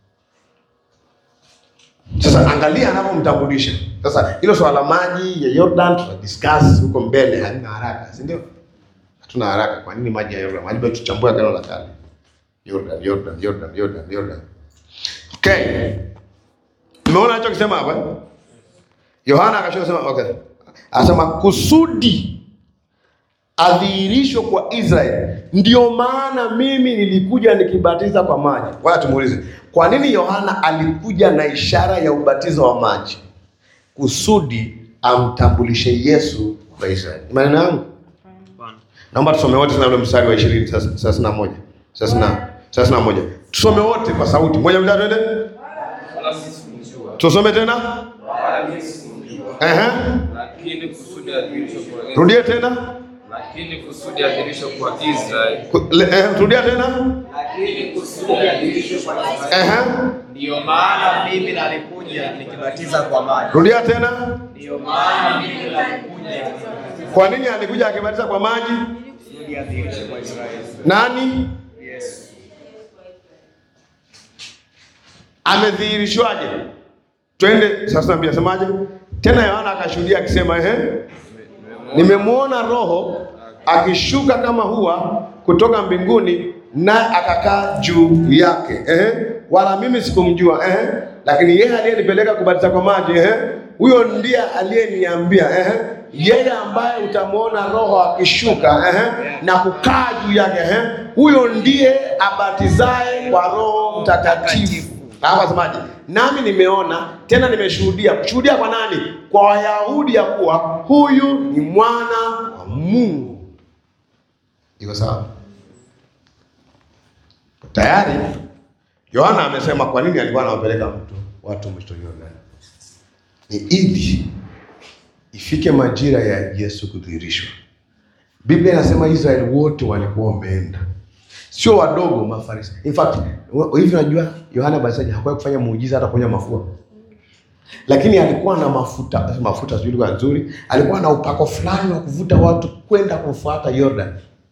Sasa angalia anavyomtambulisha. Sasa hilo swala la maji ya Jordan tuta discuss huko mbele, halina haraka, si ndio? Hatuna haraka. Kwa nini maji ya Jordan? Maji bado tuchambue agano la kale. Jordan, Jordan, Jordan, Jordan, Jordan. Okay. Umeona anachokisema hapa? eh? Yohana akashoka sema okay. Anasema kusudi adhihirishwe kwa Israeli. Ndio maana mimi nilikuja nikibatiza kwa maji. Wala tumuulize, kwa nini Yohana alikuja na ishara ya ubatizo wa maji? Kusudi amtambulishe Yesu kwa Israeli. Ni maneno yangu? Naomba tusome wote tena ule mstari wa 20 thelathini na moja thelathini na- thelathini na moja tusome wote kwa sauti moja, mbili, tatu, twende.
Wala sikumjua.
Tusome tena.
Wala mimi sikumjua.
Ehe.
Lakini kusudi adhirishwe kwa Israeli.
Rudie tena.
Lakini kusudi adhirishwe kwa Israeli.
Ku- le- eh, Rudia tena.
Lakini kusudi adhirishwe kwa Israeli.
Ehe.
Ndiyo maana mimi nalikuja nikibatiza kwa maji.
Rudia tena.
Ndiyo maana mimi nalikuja
Kwa nini alikuja akibatiza kwa maji?
kusudi adhirishwe kwa Israeli.
Nani
Yesu.
amedhihirishwaje? Twende sasa, naambia semaje tena? Yohana akashuhudia akisema, ehe, nimemwona Roho akishuka kama hua kutoka mbinguni, naye akakaa juu yake. Ehe, wala mimi sikumjua. Ehe, lakini yeye aliyenipeleka kubatiza kwa maji, ehe, huyo ndiye aliyeniambia, ehe, yeye ambaye utamwona Roho akishuka, ehe, na kukaa juu yake, ehe, huyo ndiye abatizaye kwa Roho Mtakatifu. Hapo asemaje? Nami nimeona tena nimeshuhudia. Kushuhudia kwa nani? Kwa Wayahudi ya kuwa huyu ni mwana wa Mungu. Iko sawa? Tayari Yohana amesema kwa nini alikuwa anawapeleka mtu watu mto Yordani. Ni ili ifike majira ya Yesu kudhihirishwa. Biblia inasema Israeli wote walikuwa wameenda, sio wadogo, Mafarisayo. In fact hivi, unajua Yohana Mbatizaji hakuwahi kufanya muujiza hata kunywa mafua, lakini alikuwa na mafuta mafuta, sijui lugha nzuri, alikuwa na upako fulani wa kuvuta watu kwenda kumfuata Yordan.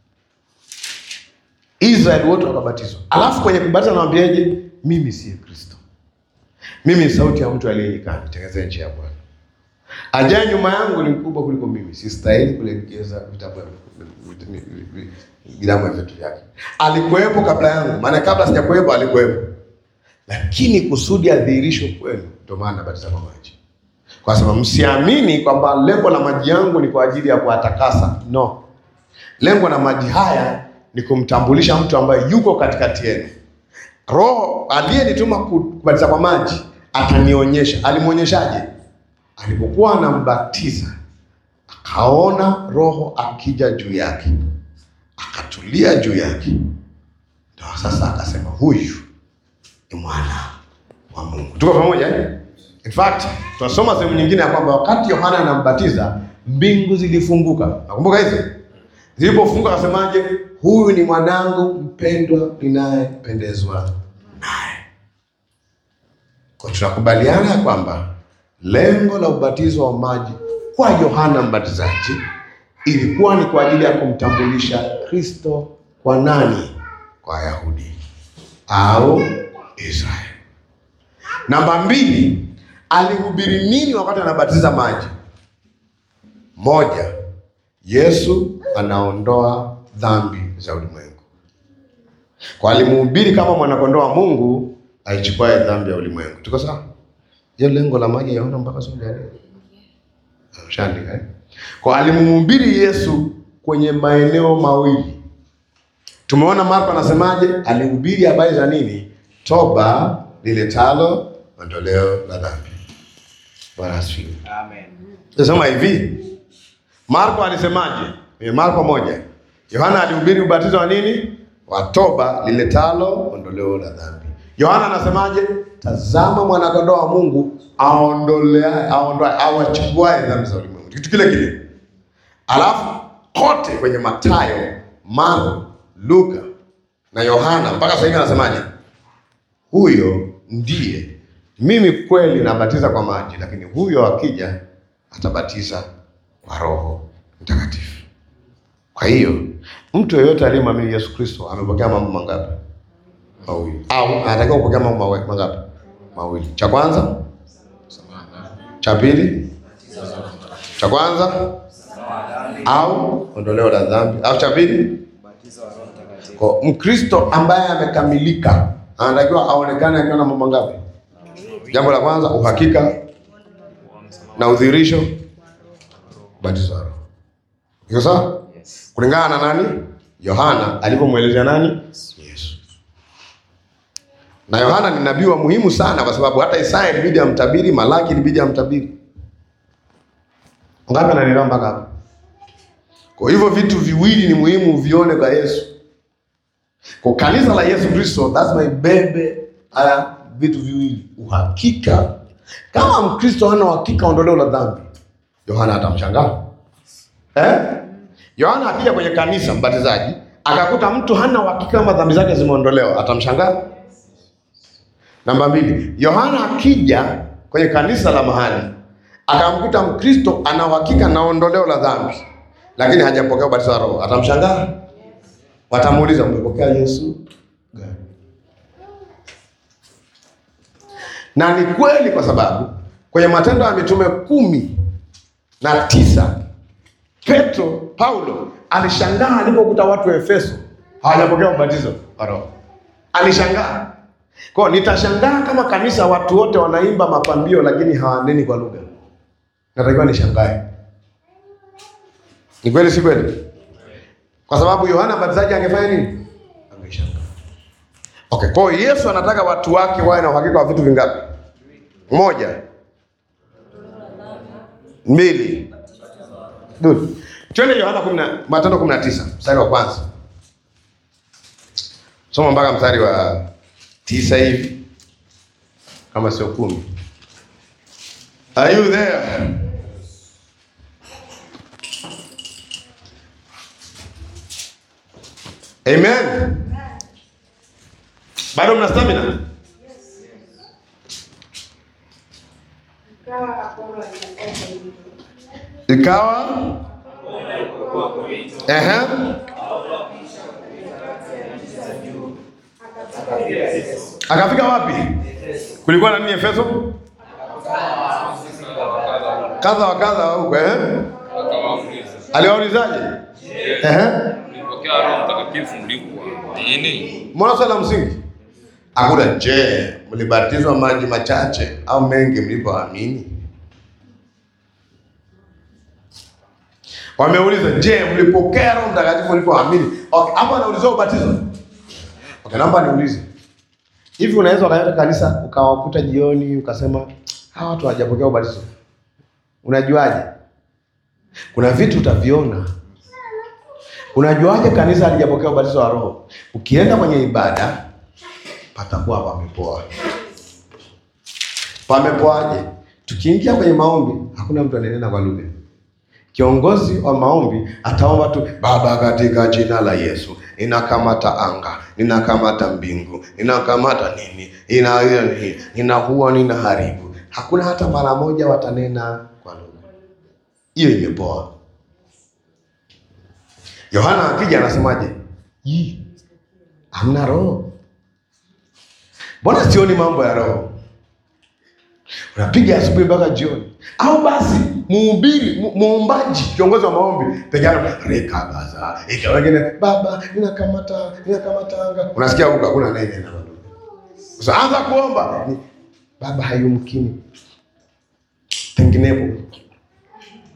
Israeli wote wakabatizwa, alafu kwenye kubatiza anawambiaje? Mimi siye Kristo, mimi ni sauti ya mtu aliye nyikani, tengenezeni njia ya Bwana. Ajaye nyuma yangu ni mkubwa kuliko mimi, sistahili kulegeza vitabu vilamu ya vitu vyake. Alikuwepo kabla yangu, maana kabla sijakuwepo alikuwepo, lakini kusudi adhihirishwe kwenu, ndio maana nabatiza kwa maji, kwa sababu msiamini kwamba lengo la maji yangu ni kwa ajili ya kuwatakasa. No, lengo la maji haya ni kumtambulisha mtu ambaye yuko katikati yenu. Roho aliyenituma kubatiza kwa maji atanionyesha. Alimwonyeshaje? Alipokuwa anambatiza akaona Roho akija juu yake, akatulia juu yake, ndio sasa akasema huyu ni mwana wa Mungu. Tuko pamoja eh? In fact tunasoma sehemu nyingine ya kwamba wakati Yohana anambatiza mbingu zilifunguka. Nakumbuka hizo zilipofunguka, akasemaje? Huyu ni mwanangu mpendwa ninayependezwa naye. Kwa tunakubaliana ya kwamba lengo la ubatizo wa maji kwa Yohana Mbatizaji ilikuwa ni kwa ajili ya kumtambulisha Kristo kwa nani? Kwa Wayahudi au Israeli. Namba mbili, alihubiri nini wakati anabatiza maji? Moja, Yesu anaondoa dhambi za ulimwengu. Kwa alimhubiri kama mwanakondoo wa Mungu aichukuaye dhambi ya ulimwengu. Tuko sawa? Hiyo lengo la maji yaona mpaka siku ya leo. Ushaandika eh? Kwa alimhubiri Yesu kwenye maeneo mawili. Tumeona Marko anasemaje? Alihubiri habari za nini? Toba liletalo ondoleo la dhambi. Bwana asifiwe.
Amen.
Nasema hivi, Marko alisemaje? Kwenye Marko moja, Yohana alihubiri ubatizo wa nini? Wa toba liletalo ondoleo la dhambi. Yohana anasemaje? Tazama mwanakondoo wa Mungu aondolea aondoa awachukuae dhambi za ulimwengu. Kitu kile kile. Alafu kote kwenye Mathayo, Marko, Luka na Yohana mpaka sasa hivi anasemaje? Huyo ndiye mimi kweli nabatiza kwa maji, lakini huyo akija atabatiza kwa Roho Mtakatifu. Kwa hiyo mtu yeyote aliyemwamini Yesu Kristo amepokea mambo mangapi? Mawili. Au anatakiwa kupokea mambo mawe- mangapi? Mawili. Cha kwanza, cha pili, cha kwanza au ondoleo la dhambi, au cha pili kwa Mkristo ambaye amekamilika anatakiwa aonekane akiwa na mambo ngapi? Jambo la kwanza uhakika na udhihirisho, ubatizo wa Roho. Iko sawa? Kulingana na nani? Yohana alivyomwelezea nani? Yesu. Na Yohana ni nabii wa muhimu sana, kwa sababu hata Isaya ilibidi amtabiri, Malaki ilibidi amtabiri. Ngapi ananielewa mpaka hapo? Kwa hivyo vitu viwili ni muhimu vione kwa Yesu. Kwa kanisa la Yesu Kristo lazima ibebe haya vitu viwili, uhakika. Kama Mkristo hana uhakika ondoleo la dhambi, Yohana atamshangaa eh? Yohana akija kwenye kanisa mbatizaji akakuta mtu hana uhakika kama dhambi zake zimeondolewa, atamshangaa. Namba mbili, Yohana akija kwenye kanisa la mahali akamkuta Mkristo ana uhakika na ondoleo la dhambi, lakini hajapokea ubatizo wa Roho, atamshangaa. Watamuuliza, umepokea Yesu gani? Na ni kweli, kwa sababu kwenye Matendo ya Mitume kumi na tisa Petro Paulo alishangaa alipokuta watu wa Efeso hawajapokea ubatizo wa Roho. Alishangaa. Kwa hiyo nitashangaa kama kanisa watu wote wanaimba mapambio lakini hawaneni kwa lugha. Natakiwa nishangae. Ni kweli si kweli? Kwa sababu Yohana Mbatizaji angefanya nini? Angeshangaa. Okay, kwa hiyo Yesu anataka watu wake wawe na uhakika wa vitu vingapi? Moja. Mbili. Good. Twende Yohana 10 Matendo 19 mstari wa kwanza. Soma mpaka mstari wa tisa hivi kama sio kumi. Are you there? Amen. Bado mna stamina?
Ikawa Apolo alikuwa Korinto.
Ikawa ehe, akafika wapi? Kulikuwa na nini Efeso? Kadha wa kadha huko eh?
Akawauliza,
Aliwaulizaje? Ehe.
mlipokea Roho Mtakatifu mlikuwa nini?
Mbona swali la msingi? Hakuna. Je, mlibatizwa maji machache au mengi mlipoamini? Wameuliza, je, mlipokea Roho Mtakatifu mlipoamini? Okay, hapo anaulizwa ubatizo. Okay, naomba niulize. Hivi unaweza ukaenda kanisa ukawakuta jioni ukasema hawa watu hawajapokea ubatizo? Unajuaje? Kuna vitu utaviona. Unajuaje kanisa halijapokea ubatizo wa Roho? Ukienda kwenye ibada patakuwa pamepoa. Pamepoaje? Tukiingia kwenye maombi, hakuna mtu ananena kwa lugha. Kiongozi wa maombi ataomba tu, Baba, katika jina la Yesu ninakamata anga, ninakamata mbingu, ninakamata nini, ina nini, ninaua, ninaharibu. Hakuna hata mara moja watanena kwa lugha. Hiyo imepoa. Yohana akija anasemaje? Yi, hamna roho. Mbona sioni mambo ya roho? Unapiga asubuhi mpaka jioni, au basi muhubiri, mu- muombaji, kiongozi wa maombi peke yake rekagaza ika wengine, baba ninakamata ninakamata anga, unasikia huko hakuna anayeinena kwa lugha. Sasa anza kuomba, ni, baba hayumkini, penginepo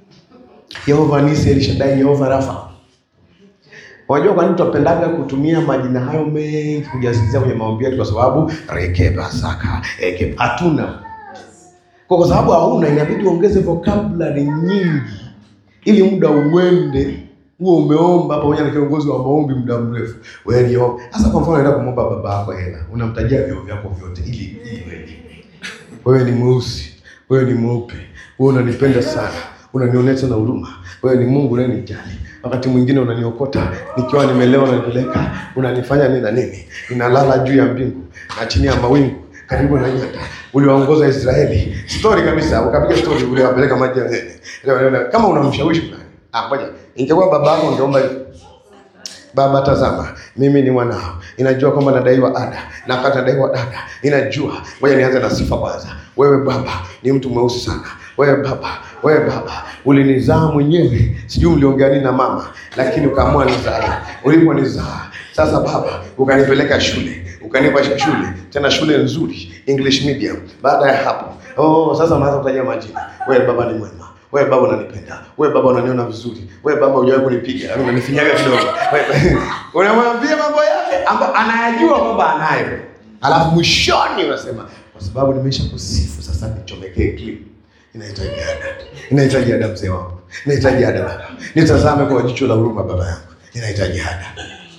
Yehova Nisi, El Shaddai, Yehova Rafa. Unajua kwa nini tunapendaga kutumia majina hayo mengi kujazilizia kwenye maombi yetu? Kwa sababu rekeba saka eke hatuna kwa, kwa sababu hauna, inabidi uongeze vocabulary nyingi ili muda uende huo umeomba pamoja na kiongozi wa maombi muda mrefu. Wewe ni omba. Sasa kwa mfano unaenda kumwomba baba yako hela, unamtajia vyo vyako vyote ili ili wewe. Wewe ni mweusi, wewe ni mweupe, wewe unanipenda sana, unanionyesha na huruma, wewe ni Mungu unanijali. Wakati mwingine unaniokota nikiwa nimelewa, unanipeleka, unanifanya nini na nini, ninalala juu ya mbingu na chini ya mawingu karibu na nyota, uliwaongoza Israeli. Story kabisa, ukapiga story, uliwapeleka maji ya nene. Kama unamshawishi fulani, ah, ngoja, ingekuwa baba yako ungeomba hivi Baba, tazama, mimi ni mwanao, inajua kwamba nadaiwa ada na wakati nadaiwa ada, inajua. Ngoja nianze na sifa kwanza. Wewe Baba ni mtu mweusi sana. Wewe Baba, wewe Baba ulinizaa mwenyewe, sijui mliongea nini na mama, lakini ukaamua nizae. Uliponizaa sasa, Baba ukanipeleka shule, ukanipa shule tena shule nzuri, English medium. Baada ya hapo, oh, sasa unaanza kutaja majina. Wewe Baba ni mwema wewe baba unanipenda, wewe baba unaniona vizuri, wewe baba hujawahi kunipiga, yaani unanifinyaga kidogo. Wewe- Unamwambia mambo yake ambayo anayajua kwamba anayo, alafu mwishoni unasema kwa sababu nimesha kusifu, sasa nichomekee clip. Inahitaji ada, inahitaji ada, mzee wangu, inahitaji ada baba, nitazame kwa jicho la huruma baba yangu, inahitaji ada.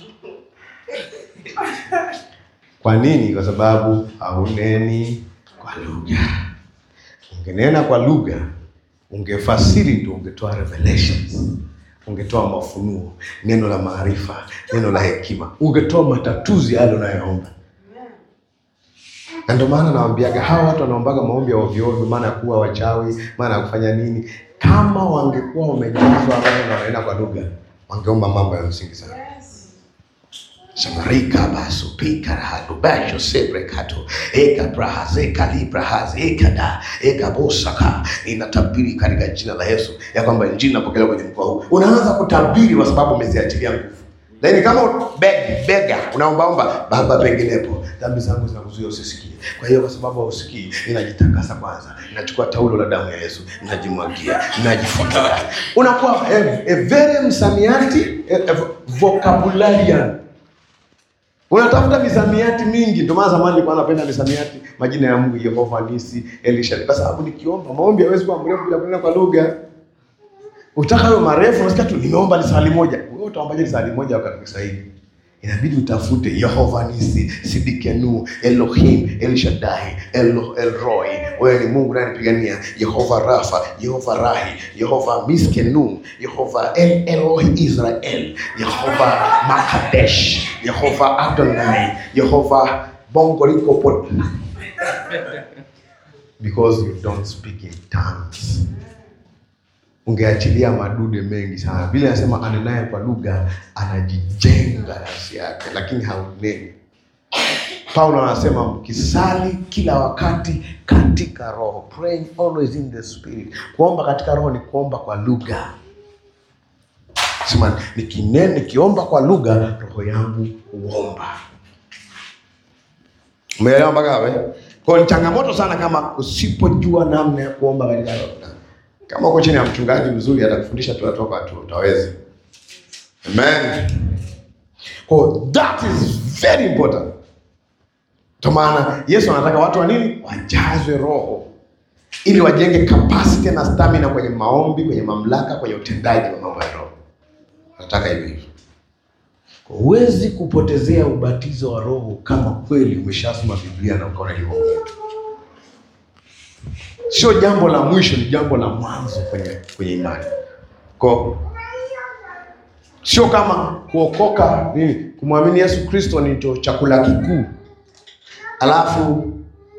Kwa nini? Kwa sababu hauneni kwa lugha. Ungenena kwa lugha ungefasiri ndio ungetoa revelations, ungetoa mafunuo, neno la maarifa, neno la hekima, ungetoa matatuzi yale unayoomba. Na ndio maana nawaambiaga hawa watu wanaombaga maombi ya ovyo ovyo, maana ya kuwa wachawi, maana ya kufanya nini. Kama wangekuwa wamejazwa roho na wanaenda kwa lugha, wangeomba mambo ya msingi sana. Samarika basu pika rahadu basho sebre kato eka brahaze kali brahaze eka da eka bosaka. Ninatabiri katika jina la Yesu ya kwamba injili inapokelewa kwenye mkoa huu. Unaanza kutabiri kwa sababu umeziachilia nguvu. Lakini kama beg bega unaombaomba, Baba, penginepo dhambi zangu zinakuzuia usisikie. Kwa hiyo kwa sababu hausikii, ninajitakasa kwanza, ninachukua taulo la damu ya Yesu, ninajimwagia, ninajifunika. Unakuwa a, a very msamiati a, a vocabularian unatafuta misamiati mingi. Ndio maana zamani nilikuwa napenda misamiati, majina ya Mungu, Yehova Nisi, Elisha, kwa sababu nikiomba maombi hawezi kuwa mrefu bila kunena kwa lugha. Utaka hayo marefu, unasikia tu nimeomba lisali moja. Wewe utaombaje lisali moja wakati Kiswahili? Inabidi utafute Yehova Nisi, Sidikenu, Elohim, El Shaddai, Elo, Elroy. Wewe ni Mungu unanipigania. Yehova Rafa, Yehova Rahi, Yehova Miskenu, Yehova El Eloi Israel, Yehova Makadesh, Yehova Adonai, Yehova Bongoriko Pot. Because you don't speak in tongues ungeachilia madude mengi sana. Vile anasema anenaye kwa lugha anajijenga nafsi yake, lakini hauneni. Paulo anasema mkisali kila wakati katika roho, praying always in the spirit. Kuomba katika roho ni kuomba kwa lugha. Sema nikinene, nikiomba kwa lugha, roho yangu huomba. Umeelewa mpaka hapo? eh? Kwa hiyo ni changamoto sana kama usipojua namna ya kuomba katika roho. Kama uko chini ya mchungaji mzuri atakufundisha tu atoka tu utaweza. Amen. Kwa hiyo that is very important. Kwa maana Yesu anataka watu wa nini? Wajazwe roho ili wajenge capacity na stamina kwenye maombi, kwenye mamlaka, kwenye utendaji wa mambo ya roho. Anataka hivyo hivyo. Kwa Huwezi kupotezea ubatizo wa roho kama kweli umeshasoma Biblia na ukaona hivyo sio jambo la mwisho, ni jambo la mwanzo kwenye kwenye imani. Kwa sio kama kuokoka nini, kumwamini Yesu Kristo ni ndio chakula kikuu, alafu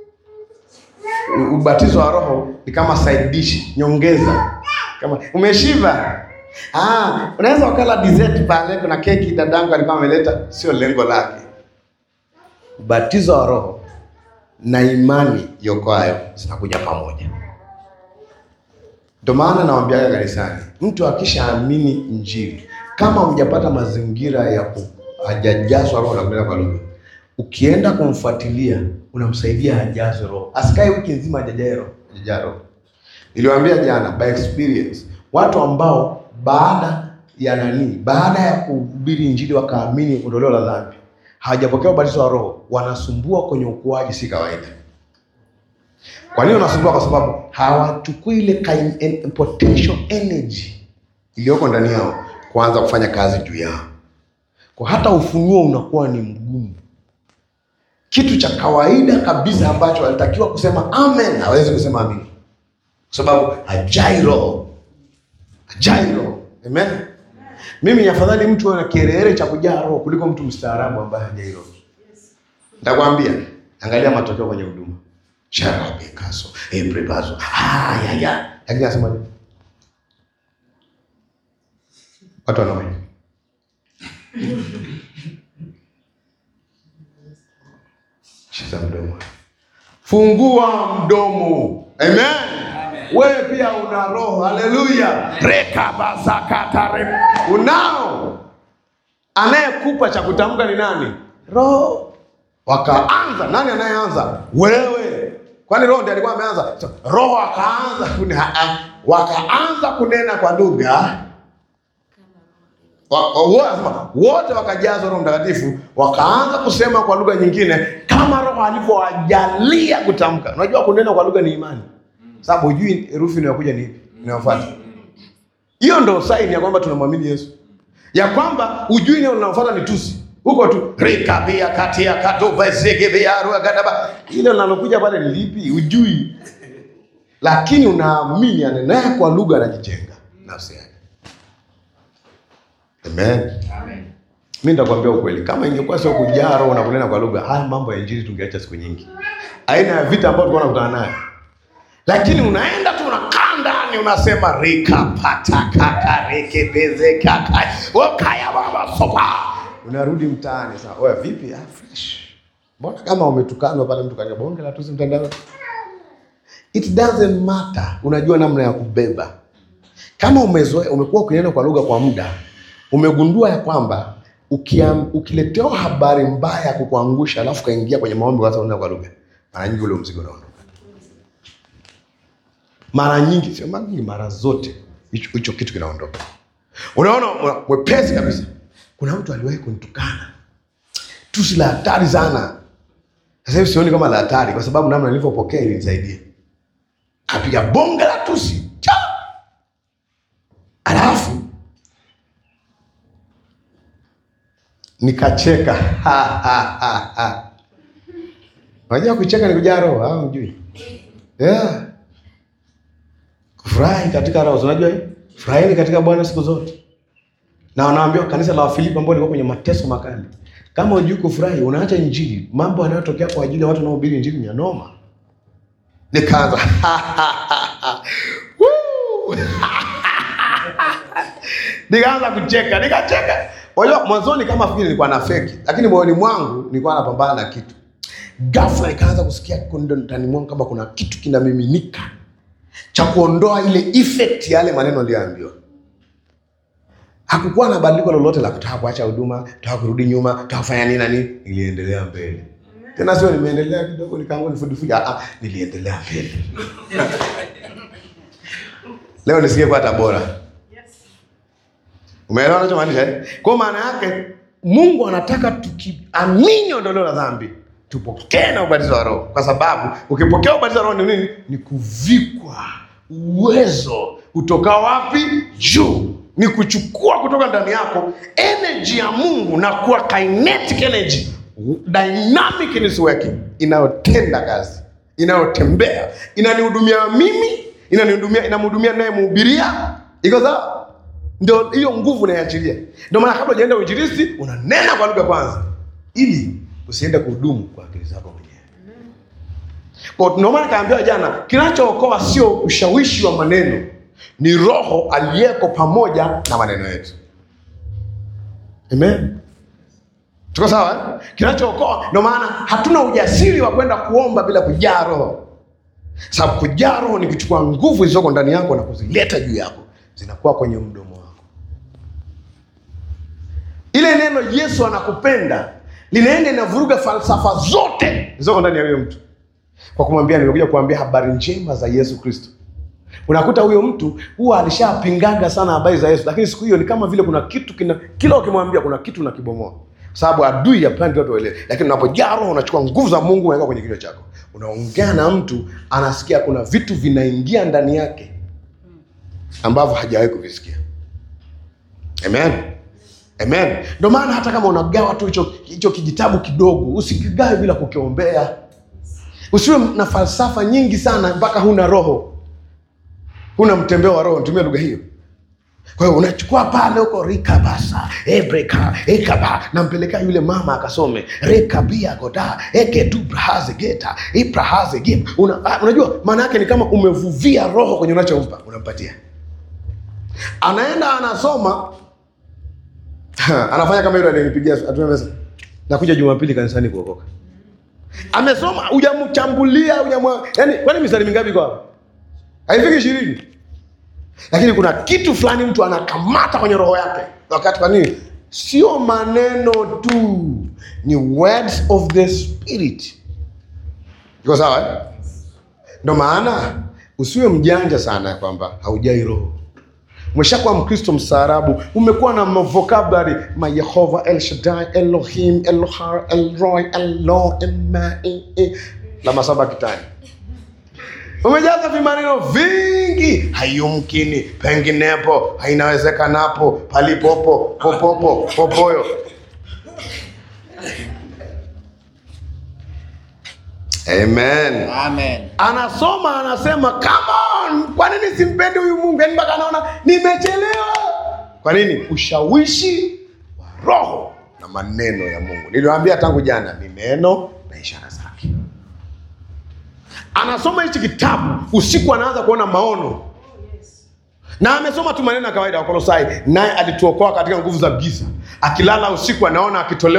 u- ubatizo wa roho ni kama side dish, nyongeza. Kama umeshiba, ah, unaweza ukala dessert pale, kuna keki dadangu alikuwa ameleta, sio lengo lake. Ubatizo wa roho na imani yokoayo zinakuja pamoja. Ndio maana nawaambiaga kanisani, mtu akishaamini Injili, kama hujapata mazingira ya ku hajajazwa roho na kunena kwa lugha, ukienda kumfuatilia unamsaidia ajazwe roho, asikae wiki nzima hajajaa roho, hajajaa roho. Niliwaambia jana by experience, watu ambao baada ya nani? Baada ya kuhubiri Injili wakaamini ondoleo la dhambi, hawajapokea ubatizo wa Roho, wanasumbua kwenye ukuaji, si kawaida. Kwa nini wanasumbua? Kwa sababu hawachukui ile kain- en- potential energy iliyoko ndani yao kuanza kufanya kazi juu yao, kwa hata ufunuo unakuwa ni mgumu. Kitu cha kawaida kabisa ambacho alitakiwa kusema amen, hawezi kusema amin kwa sababu hajai roho, hajai roho. Amen. Mimi ni afadhali mtu ana kiherehere cha kujaa roho kuliko mtu mstaarabu ambaye hajai roho. Nitakwambia, angalia matokeo kwenye huduma. Sharabikaso, eprebazo. Ah, ya ya. Lakini anasema nini? Watu wanaona. Shika mdomo. Fungua mdomo. Amen. Wewe pia una roho. Haleluya. Rekabazakatare. Unao. Anayekupa cha kutamka ni nani? Roho. Wakaanza. Nani anayeanza? Wewe. Kwani roho ndiye alikuwa ameanza? So, roho akaanza kune, ha- ha- wakaanza kunena kwa lugha Wa- wa- wa- wote wakajazwa Roho Mtakatifu, wakaanza kusema kwa lugha nyingine kama Roho alivyowajalia kutamka. Unajua kunena kwa lugha ni imani, sababu hujui herufi inayokuja ni ipi inayofuata. Hiyo ndo saini ya kwamba tunamwamini Yesu, ya kwamba hujui neno linalofuata ni tusi huko tu rikabia kati ya katobazegebea ruagadaba, ile linalokuja pale ni lipi hujui, lakini unaamini anenaye kwa lugha anajijenga nafsi yake. Amen. Mi nitakwambia ukweli, kama ingekuwa sio kujaa roho na kunena kwa lugha, haya mambo ya injili tungeacha siku nyingi. Aina ya vita ambayo tulikuwa tunakutana nayo, lakini unaenda tu unakaa ndani unasema rikapatakakarikebezekaka wakaya baba sopa, unarudi mtaani sasa. Oya, vipi? Ah, fresh. Mbona kama umetukanwa pale, mtu kaja bonge la tusi mtandao. It doesn't matter, unajua namna ya kubeba kama umezoea umekuwa ukinena kwa lugha kwa muda, umegundua ya kwamba ukiam- ukiletewa habari mbaya ya kukuangusha, alafu kaingia kwenye maombi kwanza unena kwa lugha, mara nyingi ule mzigo unaondoka. Mara nyingi, sio mara nyingi, mara zote hicho hicho kitu kinaondoka. Unaona una- mwepesi kabisa. Kuna mtu aliwahi kunitukana tusi la hatari sana. Sasa hivi sioni kama la hatari, kwa sababu namna nilivyopokea ilinisaidia. Kapiga bonge la tusi cha Alafu nikacheka. Ha, ha, ha, ha. Unajua kucheka ni kujaa roho au hujui? Yeah. Kufurahi katika roho. Unajua hii? Furahini katika Bwana siku zote. Na wanaambia kanisa la Wafilipi ambao lilikuwa kwenye mateso makali. Kama hujui kufurahi, unaacha injili. Mambo yanayotokea kwa ajili ya watu wanaohubiri injili ni ya noma. Nikaanza Woo! nikaanza kucheka, nikacheka. Unajua mwanzoni kama fikiri nilikuwa na feki, lakini moyoni mwangu nilikuwa napambana na kitu. Ghafla nikaanza kusikia kundo ndani mwangu kama kuna kitu kinamiminika cha kuondoa ile effect ya yale maneno niliyoambiwa. Hakukuwa na badiliko lolote la kutaka kuacha huduma, kutaka kurudi nyuma, kutaka kufanya nini na nini. Niliendelea mbele. Tena sio nimeendelea kidogo nikaanza nifudifuja, ah, ah, niliendelea mbele. Leo nisikie kwa Tabora. Umeelewa nachomaanisha eh? Kwa maana yake Mungu anataka tukiamini ondoleo la dhambi tupokee na ubatizo wa Roho, kwa sababu ukipokea ubatizo wa Roho ni nini? Ni kuvikwa uwezo utokao wapi? Juu. Ni kuchukua kutoka ndani yako energy ya Mungu na kuwa kinetic energy, dynamic in its working, inayotenda kazi, inayotembea, inanihudumia mimi, inanihudumia, inamhudumia naye mhubiria. Iko sawa? Ndio hiyo nguvu unaiachilia. Ndio maana kabla hujaenda uinjilisti unanena kwa lugha kwanza, ili usiende kuhudumu kwa akili zako mwenyewe. Kwa ndio maana kaambiwa jana, kinachookoa sio ushawishi wa maneno, ni Roho aliyeko pamoja na maneno yetu. Amen. Tuko sawa eh? Kinachookoa, ndio maana hatuna ujasiri wa kwenda kuomba bila kujaa Roho, sababu kujaa Roho ni kuchukua nguvu zilizoko ndani yako na kuzileta juu yako, zinakuwa kwenye mdomo wako. Ile neno Yesu anakupenda linaenda inavuruga falsafa zote zilizoko ndani ya huyo mtu, kwa kumwambia nimekuja kuambia habari njema za Yesu Kristo. Unakuta huyo mtu huwa alishapingaga sana habari za Yesu, lakini siku hiyo ni kama vile kuna kitu kina, kila ukimwambia kuna kitu unakibomoa, kwa sababu adui hapendi watu waelewe. Lakini unapojaa Roho unachukua nguvu za Mungu unaweka kwenye kichwa chako, unaongea na mtu anasikia kuna vitu vinaingia ndani yake ambavyo hajawahi kuvisikia. Amen. Amen. Ndio maana hata kama unagawa tu hicho hicho kijitabu kidogo, usikigawe bila kukiombea. Usiwe na falsafa nyingi sana mpaka huna roho, huna mtembeo wa roho. Nitumie lugha hiyo. Kwa hiyo unachukua pale huko rikabasa ebreka ekaba, nampelekea yule mama akasome rekabia goda ekedubrahaze geta ibrahaze gim. Una, ah, unajua maana yake ni kama umevuvia roho kwenye unachompa, unampatia, anaenda anasoma anafanya kama yule aliyenipigia atumia pesa, nakuja Jumapili kanisani kuokoka. Amesoma, hujamchambulia hujamwa, yani kwani mistari mingapi kwa hapo? Haifiki ishirini, lakini kuna kitu fulani mtu anakamata kwenye roho yake. Wakati kwa nini? Sio maneno tu, ni words of the spirit. Iko sawa eh? Ndo maana usiwe mjanja sana kwamba haujai roho umeshakuwa Mkristo mstaarabu, umekuwa na vocabulary ma Yehova, El Shaddai, Elohim, Elohar, Elroy, Elo, Ema, e, e, la masaba kitani, umejaza vimaneno vingi, haiyumkini, penginepo, hainawezekanapo, palipopo, popopo, popoyo. Amen.
Amen.
anasoma anasema come on, kwa nini simpendi huyu Mungu? Yani mpaka anaona nimechelewa. Kwa nini? Ushawishi wa roho na maneno ya Mungu. Niliwaambia tangu jana ni neno na ishara zake. Anasoma hichi kitabu usiku, anaanza kuona maono na amesoma tu maneno ya kawaida. Wakolosai, naye alituokoa katika nguvu za giza, akilala usiku anaona akitolewa